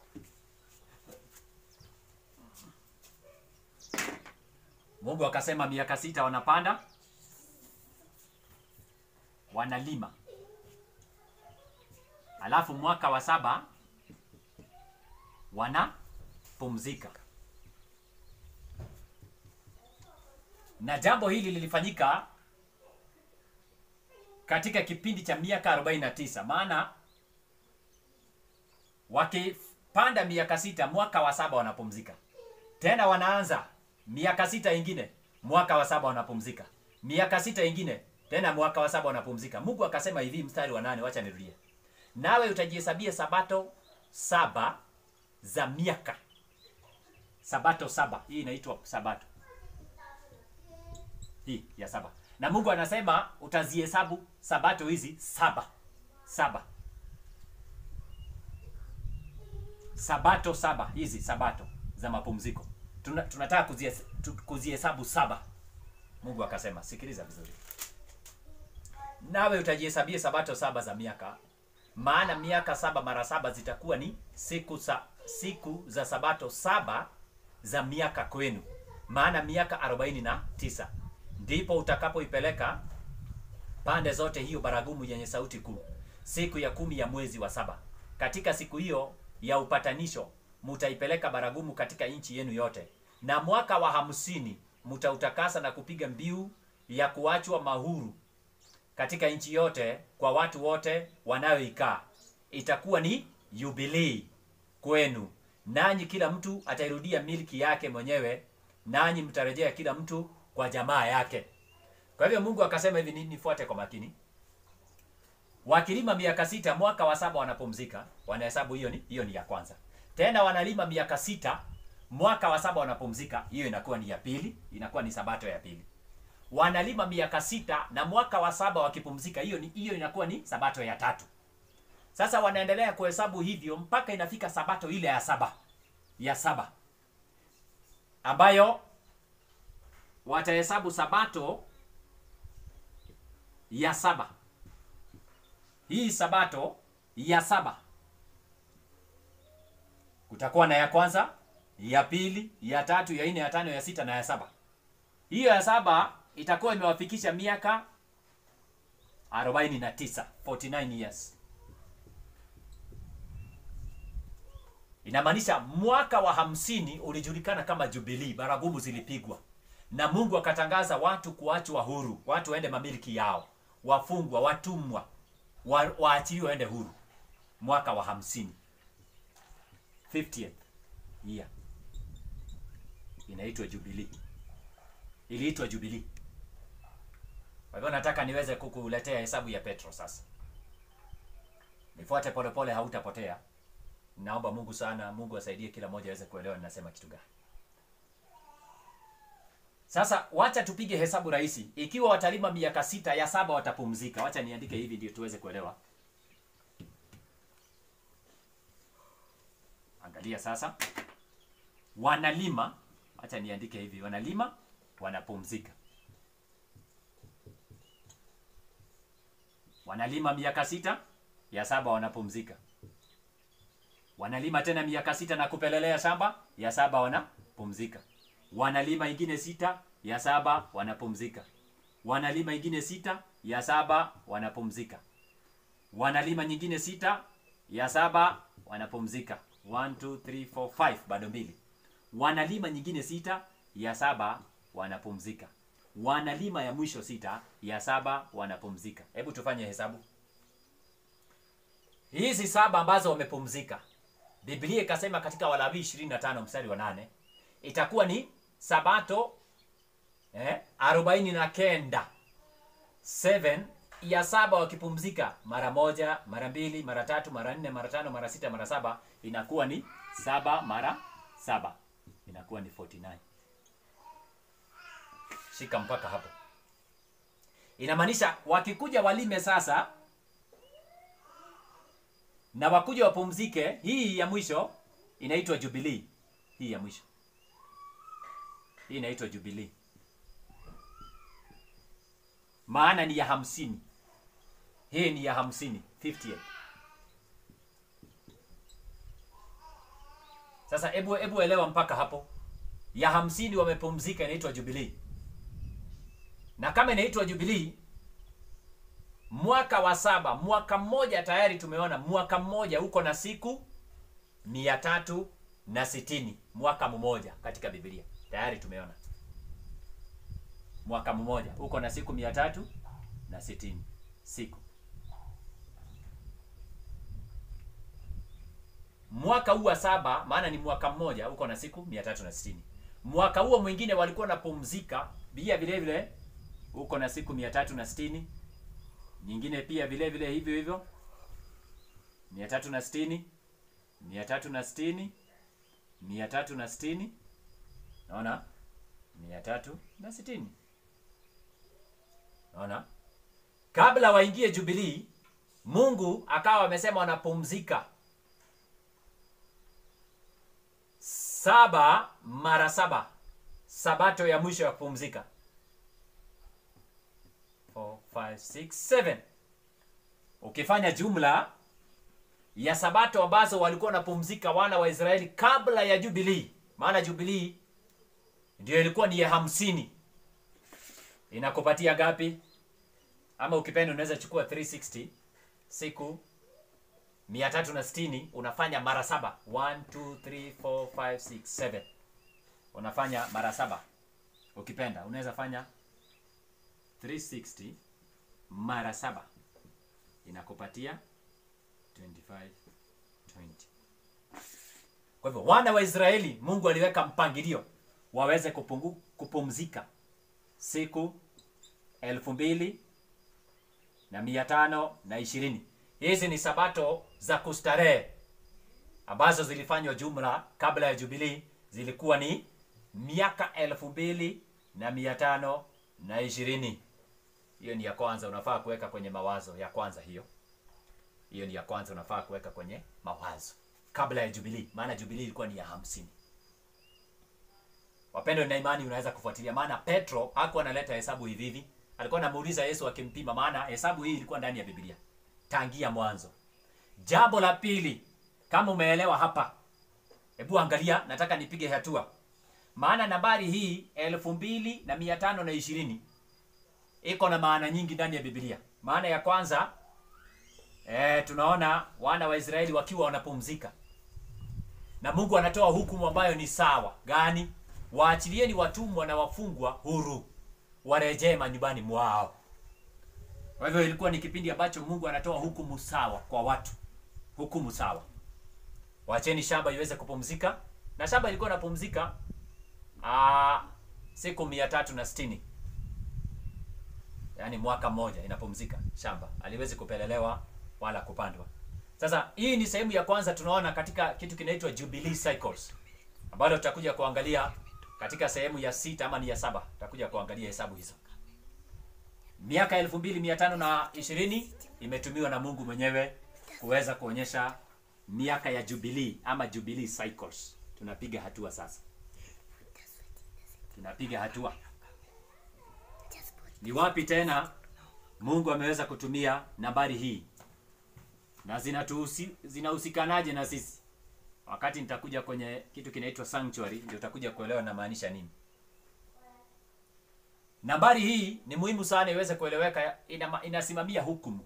Speaker 1: mungu akasema miaka sita wanapanda wanalima alafu mwaka wa saba wanapumzika na jambo hili lilifanyika katika kipindi cha miaka 49 maana wakipanda miaka sita mwaka wa saba wanapumzika tena wanaanza miaka sita ingine mwaka wa saba wanapumzika miaka sita ingine tena mwaka wa saba wanapumzika mungu akasema hivi mstari wa nane wacha nirudie nawe utajihesabia sabato saba za miaka sabato saba hii inaitwa sabato hii ya saba na mungu anasema utazihesabu sabato hizi saba saba sabato saba hizi sabato za mapumziko Tuna, tunataka kuzihes- tu- kuzihesabu saba mungu akasema sikiliza vizuri nawe utajihesabia sabato saba za miaka maana miaka saba mara saba zitakuwa ni siku sa, siku za sabato saba za miaka kwenu maana miaka arobaini na tisa ndipo utakapoipeleka pande zote hiyo baragumu yenye sauti kuu siku ya kumi ya mwezi wa saba katika siku hiyo ya upatanisho mutaipeleka baragumu katika nchi yenu yote na mwaka wa hamsini mutautakasa na kupiga mbiu ya kuachwa mahuru katika nchi yote kwa watu wote wanayoikaa itakuwa ni yubilii kwenu nanyi kila mtu atairudia milki yake mwenyewe nanyi mtarejea kila mtu kwa jamaa yake kwa hivyo mungu akasema hivi ni- nifuate kwa makini wakilima miaka sita mwaka wa saba wanapumzika wanahesabu hiyo ni hiyo ni ya kwanza tena wanalima miaka sita mwaka wa saba wanapumzika hiyo inakuwa ni ya pili inakuwa ni sabato ya pili wanalima miaka sita na mwaka wa saba wakipumzika hiyo ni hiyo inakuwa ni sabato ya tatu sasa wanaendelea kuhesabu hivyo mpaka inafika sabato ile ya saba ya saba ambayo watahesabu sabato ya saba hii sabato ya saba kutakuwa na ya kwanza ya pili ya tatu ya nne ya tano ya sita na ya saba hiyo ya saba itakuwa imewafikisha miaka 49 49 years inamaanisha mwaka wa hamsini ulijulikana kama jubilii baragumu zilipigwa na mungu akatangaza watu kuachwa huru watu waende mamiliki yao wafungwa watumwa wa, waachiliwe waende huru mwaka wa hamsini 50th year inaitwa jubilii iliitwa jubilii kwa hivyo nataka niweze kukuletea hesabu ya petro sasa nifuate polepole hautapotea naomba mungu sana mungu asaidie kila mmoja aweze kuelewa ninasema kitu gani sasa wacha tupige hesabu rahisi ikiwa watalima miaka sita ya saba watapumzika wacha niandike hivi ndio tuweze kuelewa angalia sasa wanalima wacha niandike hivi wanalima wanapumzika wanalima miaka sita ya saba wanapumzika wanalima tena miaka sita na kupelelea shamba ya saba wanapumzika wanalima ingine sita ya saba wanapumzika wanalima ingine sita ya saba wanapumzika wanalima nyingine sita ya saba wanapumzika 1 2 3 4 5 bado mbili wanalima nyingine sita ya saba wanapumzika wanalima ya mwisho sita ya saba wanapumzika hebu tufanye hesabu hizi saba ambazo wamepumzika biblia ikasema katika walawi 25 mstari wa nane itakuwa ni sabato eh, arobaini na kenda 7 ya saba wakipumzika mara moja mara mbili mara tatu mara nne mara tano mara sita mara saba inakuwa ni saba mara saba inakuwa ni 49 shika mpaka hapo inamaanisha wakikuja walime sasa na wakuja wapumzike hii ya mwisho inaitwa jubilii hii ya mwisho hii inaitwa jubilii maana ni ya hamsini hii ni ya hamsini 50th. sasa hebu hebu elewa mpaka hapo ya hamsini wamepumzika inaitwa jubilii na kama inaitwa jubilii mwaka wa saba mwaka mmoja tayari tumeona mwaka mmoja uko na siku mia tatu na sitini mwaka mmoja katika biblia tayari tumeona mwaka mmoja uko na siku mia tatu na sitini siku mwaka huu wa saba maana ni mwaka mmoja uko na siku mia tatu na sitini mwaka huo mwingine walikuwa napumzika pia vile vile uko na siku mia tatu na sitini nyingine pia vile vile hivyo hivyo mia tatu na sitini mia tatu na sitini mia tatu na sitini naona mia tatu na sitini naona kabla waingie jubilii mungu akawa amesema wanapumzika saba mara saba sabato ya mwisho ya kupumzika 4, 5, 6, 7 ukifanya jumla ya sabato ambazo walikuwa wanapumzika wana wa israeli kabla ya jubilii maana jubilii ndio ilikuwa ni ya hamsini inakupatia ngapi ama ukipenda unaweza chukua 360 siku 360 unafanya mara saba 1 2 3 4 5 6 7 unafanya mara saba ukipenda unaweza fanya 360 mara saba inakupatia 25 20 kwa hivyo wana wa israeli mungu aliweka mpangilio waweze kupungu, kupumzika siku elfu mbili na mia tano na ishirini hizi ni sabato za kustarehe ambazo zilifanywa jumla kabla ya jubilii zilikuwa ni miaka elfu mbili na mia tano na ishirini hiyo ni ya kwanza unafaa kuweka kwenye mawazo ya kwanza hiyo hiyo ni ya kwanza unafaa kuweka kwenye mawazo kabla ya jubilii maana jubilii ilikuwa ni ya hamsini wapendo na imani unaweza kufuatilia maana petro hakuwa analeta hesabu hivi hivi alikuwa anamuuliza yesu akimpima maana hesabu hii ilikuwa ndani ya biblia tangia mwanzo jambo la pili kama umeelewa hapa hebu angalia nataka nipige hatua maana nambari hii elfu mbili na mia tano na ishirini iko na maana nyingi ndani ya biblia maana ya kwanza e, tunaona wana wa israeli wakiwa wanapumzika na mungu anatoa hukumu ambayo ni sawa gani waachilieni watumwa na wafungwa huru warejee manyumbani mwao kwa hivyo ilikuwa ni kipindi ambacho mungu anatoa hukumu sawa kwa watu hukumu sawa wacheni shamba iweze kupumzika na shamba ilikuwa inapumzika aa, siku mia tatu na sitini yaani mwaka mmoja inapumzika shamba aliwezi kupelelewa wala kupandwa sasa hii ni sehemu ya kwanza tunaona katika kitu kinaitwa jubilee cycles ambalo tutakuja kuangalia katika sehemu ya sita ama ni ya saba tutakuja kuangalia hesabu hizo miaka elfu mbili mia tano na ishirini imetumiwa na mungu mwenyewe kuweza kuonyesha miaka ya jubilee ama jubilee cycles tunapiga hatua sasa tunapiga hatua ni wapi tena mungu ameweza kutumia nambari hii na zinatuhusi- zinahusikanaje na sisi wakati nitakuja kwenye kitu kinaitwa sanctuary ndio utakuja kuelewa namaanisha nini nambari hii ni muhimu sana iweze kueleweka ina, inasimamia hukumu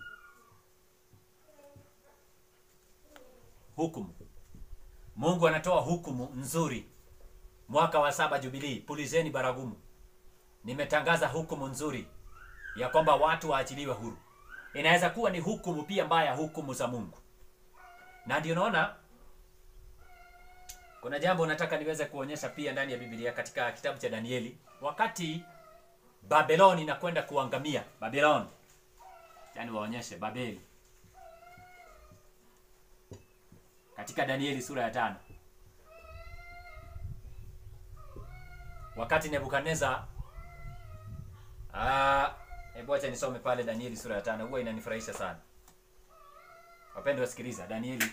Speaker 1: hukumu mungu anatoa hukumu nzuri mwaka wa saba jubilii pulizeni baragumu nimetangaza hukumu nzuri ya kwamba watu waachiliwe huru inaweza kuwa ni hukumu pia mbaya hukumu za mungu na ndio naona kuna jambo nataka niweze kuonyesha pia ndani ya biblia katika kitabu cha danieli wakati babelon inakwenda kuangamia babelon yani waonyeshe babeli katika danieli sura ya tano wakati nebukadneza ah, hebu acha nisome pale danieli sura ya tano huwa inanifurahisha sana wapendwa wasikiliza danieli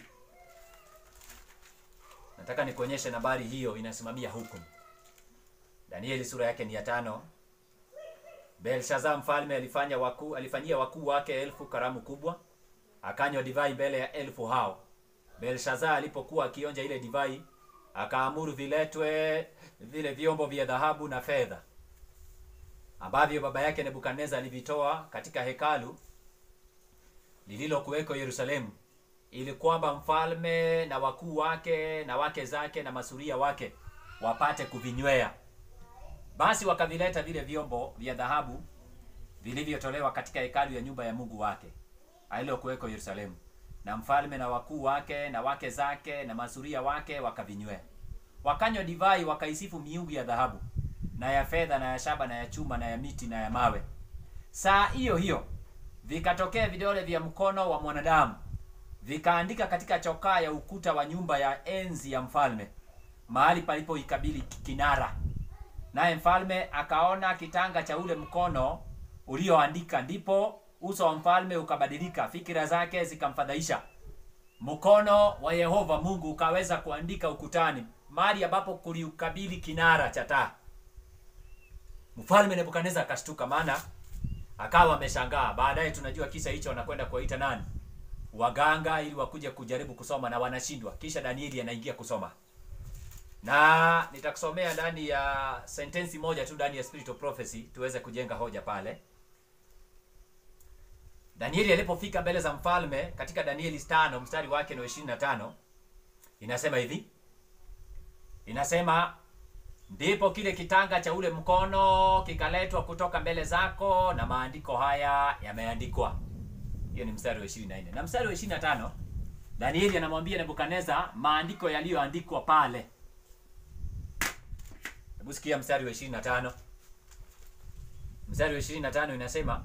Speaker 1: nataka nikuonyeshe nambari hiyo inasimamia hukumu danieli sura yake ni ya tano belshaza mfalme alifanya wakuu alifanyia wakuu wake elfu karamu kubwa akanywa divai mbele ya elfu hao belshaza alipokuwa akionja ile divai akaamuru viletwe vile vyombo vya dhahabu na fedha ambavyo baba yake nebukadneza alivitoa katika hekalu lililokuweko yerusalemu ili kwamba mfalme na wakuu wake na wake zake na masuria wake wapate kuvinywea basi wakavileta vile vyombo vya dhahabu vilivyotolewa katika hekalu ya nyumba ya mungu wake alilokuweko yerusalemu na mfalme na wakuu wake na wake zake na masuria wake wakavinywea wakanywa divai wakaisifu miungu ya dhahabu na ya fedha na ya shaba na ya chuma na ya miti na ya mawe. Saa hiyo hiyo vikatokea vidole vya mkono wa mwanadamu vikaandika katika chokaa ya ukuta wa nyumba ya enzi ya mfalme mahali palipoikabili kinara. Naye mfalme akaona kitanga cha ule mkono ulioandika, ndipo uso wa mfalme ukabadilika, fikira zake zikamfadhaisha. Mkono wa Yehova Mungu ukaweza kuandika ukutani, mahali ambapo kuliukabili kinara cha taa. Mfalme Nebukadneza akashtuka, maana akawa ameshangaa. Baadaye tunajua kisa hicho, wanakwenda kuwaita nani? Waganga, ili wakuje kujaribu kusoma na wanashindwa. Kisha Danieli anaingia kusoma na nitakusomea ndani ya sentensi moja tu ndani ya Spirit of Prophecy tuweze kujenga hoja pale. Danieli alipofika mbele za mfalme katika Danieli 5 mstari wake ni 25, inasema hivi, inasema ndipo kile kitanga cha ule mkono kikaletwa kutoka mbele zako, na maandiko haya yameandikwa. Hiyo ni mstari wa 24 na mstari wa 25, Danieli anamwambia Nebukadneza maandiko yaliyoandikwa pale Hebu sikia mstari wa 25. Mstari wa 25 inasema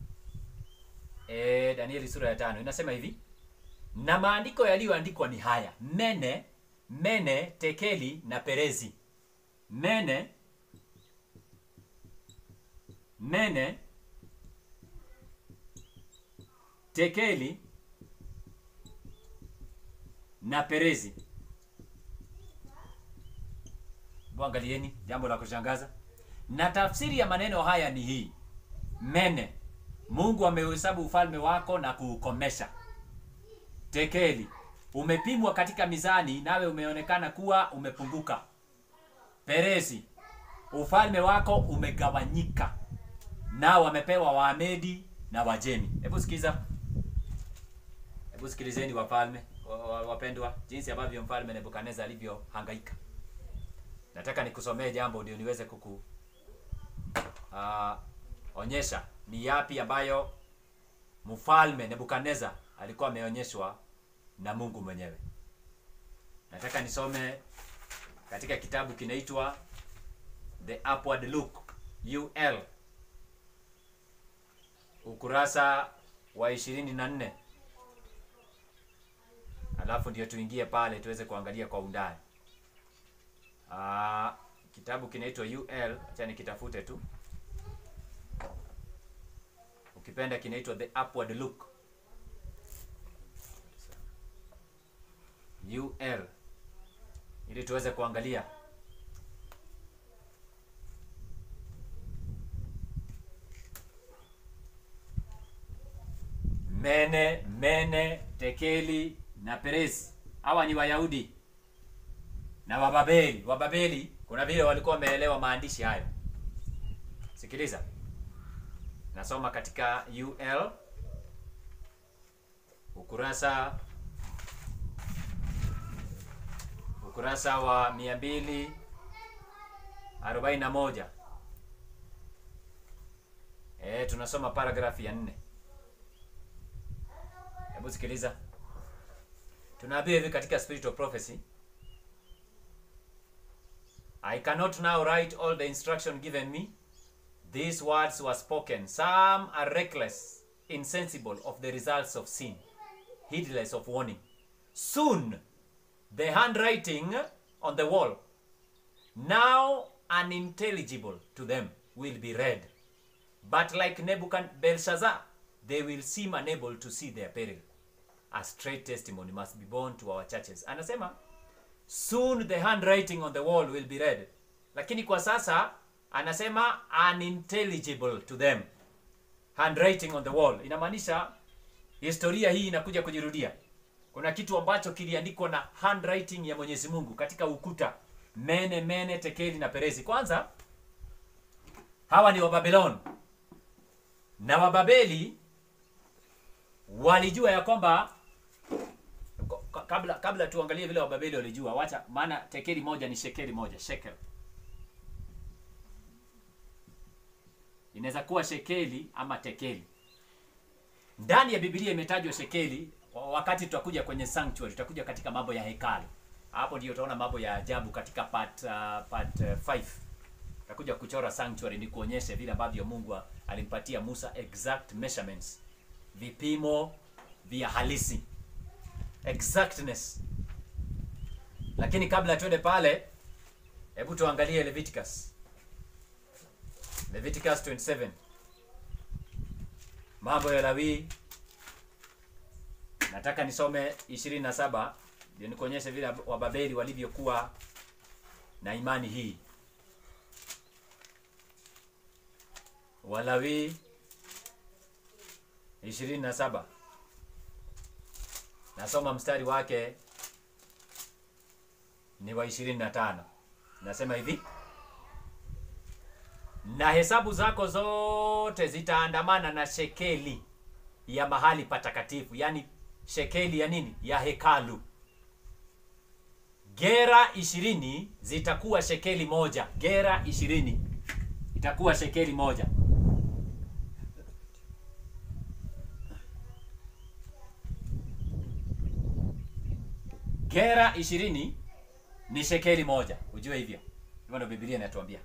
Speaker 1: eh, Danieli sura ya tano inasema hivi, na maandiko yaliyoandikwa ni haya: mene mene, tekeli na perezi. Mene mene, tekeli na perezi. Angalieni jambo la kushangaza. Na tafsiri ya maneno haya ni hii: mene, Mungu ameuhesabu ufalme wako na kuukomesha. Tekeli, umepimwa katika mizani, nawe umeonekana kuwa umepunguka. Perezi, ufalme wako umegawanyika, nao wamepewa Waamedi na Wajemi. Hebu sikiza, hebu sikilizeni wafalme wapendwa, jinsi ambavyo mfalme Nebukadneza alivyohangaika. Nataka nikusomee jambo ndio niweze kuku uh, onyesha ni yapi ambayo mfalme Nebukadneza alikuwa ameonyeshwa na Mungu mwenyewe. Nataka nisome katika kitabu kinaitwa The Upward Look UL ukurasa wa ishirini na nne alafu ndio tuingie pale tuweze kuangalia kwa undani. Uh, kitabu kinaitwa UL, acha nikitafute tu. Ukipenda kinaitwa The Upward Look. UL ili tuweze kuangalia mene mene, tekeli na peresi. Hawa ni Wayahudi na Wababeli. Wababeli kuna vile walikuwa wameelewa maandishi hayo. Sikiliza, nasoma katika UL ukurasa ukurasa wa mia mbili arobaini na moja. E, tunasoma paragrafu ya nne. Hebu sikiliza, tunaambiwa hivi katika Spirit of Prophecy I cannot now write all the instruction given me. These words were spoken. Some are reckless, insensible of the results of sin, heedless of warning. Soon, the handwriting on the wall, now unintelligible to them, will be read. But like Nebuchadnezzar, Belshazzar, they will seem unable to see their peril. A straight testimony must be borne to our churches. Anasema, soon the handwriting on the wall will be read lakini kwa sasa anasema unintelligible to them handwriting on the wall inamaanisha historia hii inakuja kujirudia kuna kitu ambacho kiliandikwa na handwriting ya mwenyezi mungu katika ukuta mene mene tekeli na perezi kwanza hawa ni wababilon na wababeli walijua ya kwamba kabla kabla tuangalie vile wababeli walijua wacha maana tekeli moja ni shekeli moja shekel inaweza kuwa shekeli ama tekeli ndani ya biblia imetajwa shekeli wakati tutakuja kwenye sanctuary tutakuja katika mambo ya hekalu hapo ndio utaona mambo ya ajabu katika part uh, part 5 uh, takuja kuchora sanctuary ni kuonyeshe vile ambavyo Mungu alimpatia Musa exact measurements, vipimo vya halisi, exactness. Lakini kabla tuende pale, hebu tuangalie Leviticus, Leviticus 27, mambo ya Lawi. Nataka nisome 27 ndio nikuonyeshe vile Wababeli walivyokuwa na imani hii. Walawi 27 nasoma mstari wake ni wa 25. Nasema hivi: na hesabu zako zote zitaandamana na shekeli ya mahali patakatifu, yaani shekeli ya nini? Ya hekalu. Gera ishirini zitakuwa shekeli moja. Gera ishirini itakuwa shekeli moja. Gera ishirini ni shekeli moja, ujue hivyo. Hivyo ndio Biblia inatuambia.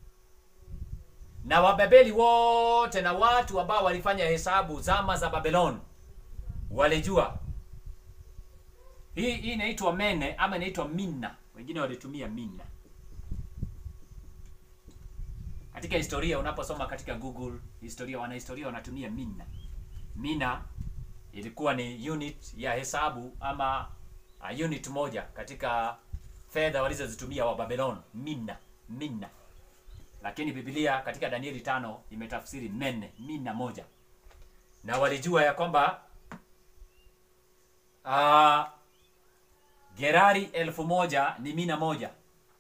Speaker 1: Na Wababeli wote na watu ambao walifanya hesabu zama za Babylon walijua hii. Hii inaitwa mene ama inaitwa mina, wengine walitumia mina. Katika historia unaposoma katika Google historia, wanahistoria wanatumia mina. Mina ilikuwa ni unit ya hesabu ama uh, unit moja katika fedha walizozitumia wa Babylon, mina mina. Lakini Biblia katika Danieli tano imetafsiri mene, mina moja, na walijua ya kwamba uh, Gerari elfu moja ni mina moja.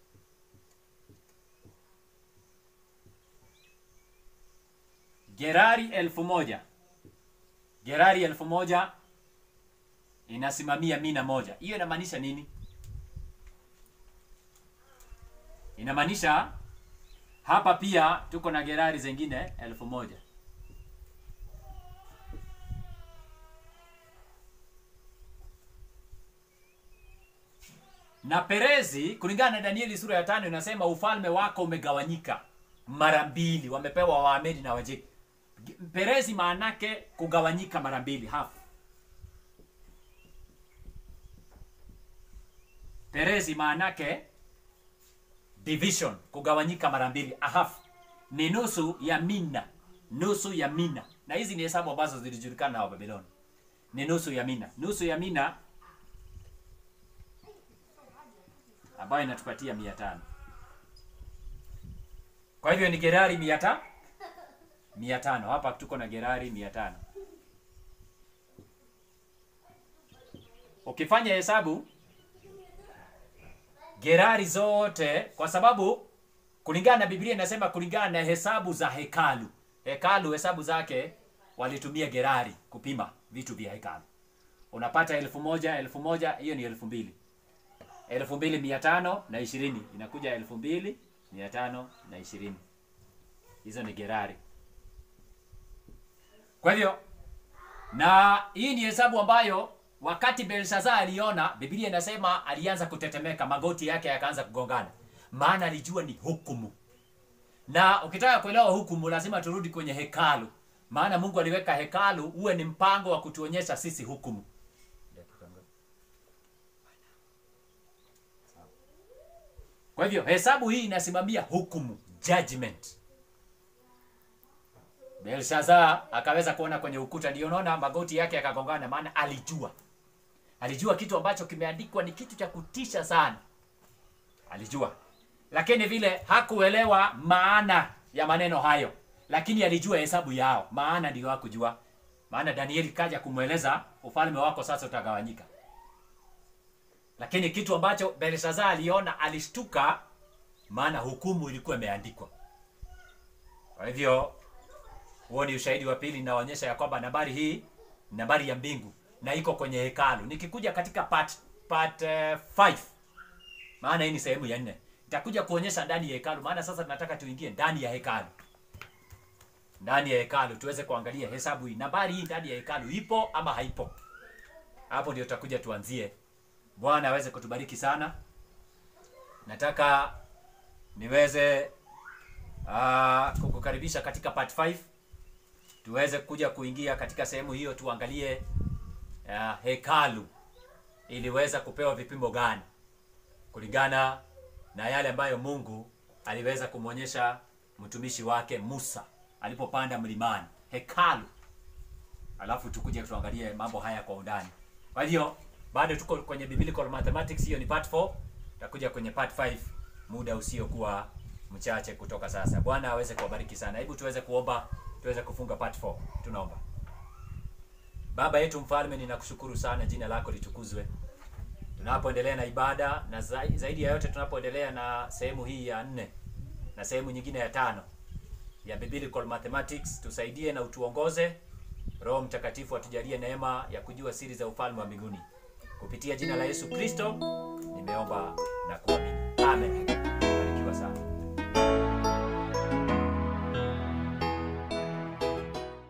Speaker 1: Gerari elfu moja Gerari elfu moja inasimamia mina moja. Hiyo inamaanisha nini? Inamaanisha hapa pia tuko na Gerari zingine elfu moja. Na Perezi kulingana na Danieli sura ya tano inasema ufalme wako umegawanyika mara mbili, wamepewa Waamedi na Wajeki. Perezi maanake kugawanyika mara mbili, half. Perezi maanake division, kugawanyika mara mbili, a half ni nusu ya mina, nusu ya mina. Na hizi ni hesabu ambazo zilijulikana na Wababiloni, ni nusu ya mina, nusu ya mina ambayo inatupatia mia tano. Kwa hivyo ni Gerari mia tano mia tano. Hapa tuko na Gerari mia tano. Ukifanya hesabu Gerari zote, kwa sababu kulingana na Biblia inasema kulingana na hesabu za hekalu. Hekalu hesabu zake walitumia Gerari kupima vitu vya hekalu. Unapata elfu moja elfu moja hiyo ni elfu mbili elfu mbili mia tano na ishirini inakuja elfu mbili mia tano na ishirini hizo ni Gerari. Kwa hivyo na hii ni hesabu ambayo wakati Belshazzar aliona, Biblia inasema alianza kutetemeka, magoti yake yakaanza kugongana, maana alijua ni hukumu. Na ukitaka kuelewa hukumu, lazima turudi kwenye hekalu, maana Mungu aliweka hekalu uwe ni mpango wa kutuonyesha sisi hukumu. Kwa hivyo hesabu hii inasimamia hukumu, judgment. Belshazzar akaweza kuona kwenye ukuta, ndio unaona magoti yake yakagongana, maana alijua, alijua kitu ambacho kimeandikwa ni kitu cha kutisha sana, alijua, lakini vile hakuelewa maana ya maneno hayo, lakini alijua hesabu yao, maana ndio hakujua. Maana Danieli kaja kumweleza ufalme wako sasa utagawanyika, lakini kitu ambacho Belshazzar aliona, alishtuka, maana hukumu ilikuwa imeandikwa. Kwa hivyo huo ni ushahidi wa pili inaonyesha ya kwamba nambari hii ni nambari ya mbingu na iko kwenye hekalu. Nikikuja katika part part 5 uh, maana hii ni sehemu ya nne, nitakuja kuonyesha ndani ya hekalu, maana sasa tunataka tuingie ndani ya hekalu, ndani ya hekalu tuweze kuangalia hesabu hii, nambari hii ndani ya hekalu ipo ama haipo. Hapo ndio tutakuja tuanzie. Bwana aweze kutubariki sana. Nataka niweze uh, kukukaribisha katika part 5 tuweze kuja kuingia katika sehemu hiyo tuangalie uh, hekalu iliweza kupewa vipimo gani kulingana na yale ambayo Mungu aliweza kumwonyesha mtumishi wake Musa alipopanda mlimani hekalu alafu tukuje tuangalie mambo haya kwa undani kwa hiyo bado tuko kwenye biblical mathematics hiyo ni part 4 tutakuja kwenye part 5 muda usiokuwa mchache kutoka sasa bwana aweze kuwabariki sana hebu tuweze kuomba tuweze kufunga part 4 tunaomba baba yetu mfalme ninakushukuru sana jina lako litukuzwe tunapoendelea na ibada na zai- zaidi ya yote tunapoendelea na sehemu hii ya nne na sehemu nyingine ya tano ya biblical mathematics tusaidie na utuongoze roho mtakatifu atujalie neema ya kujua siri za ufalme wa mbinguni kupitia jina la yesu kristo nimeomba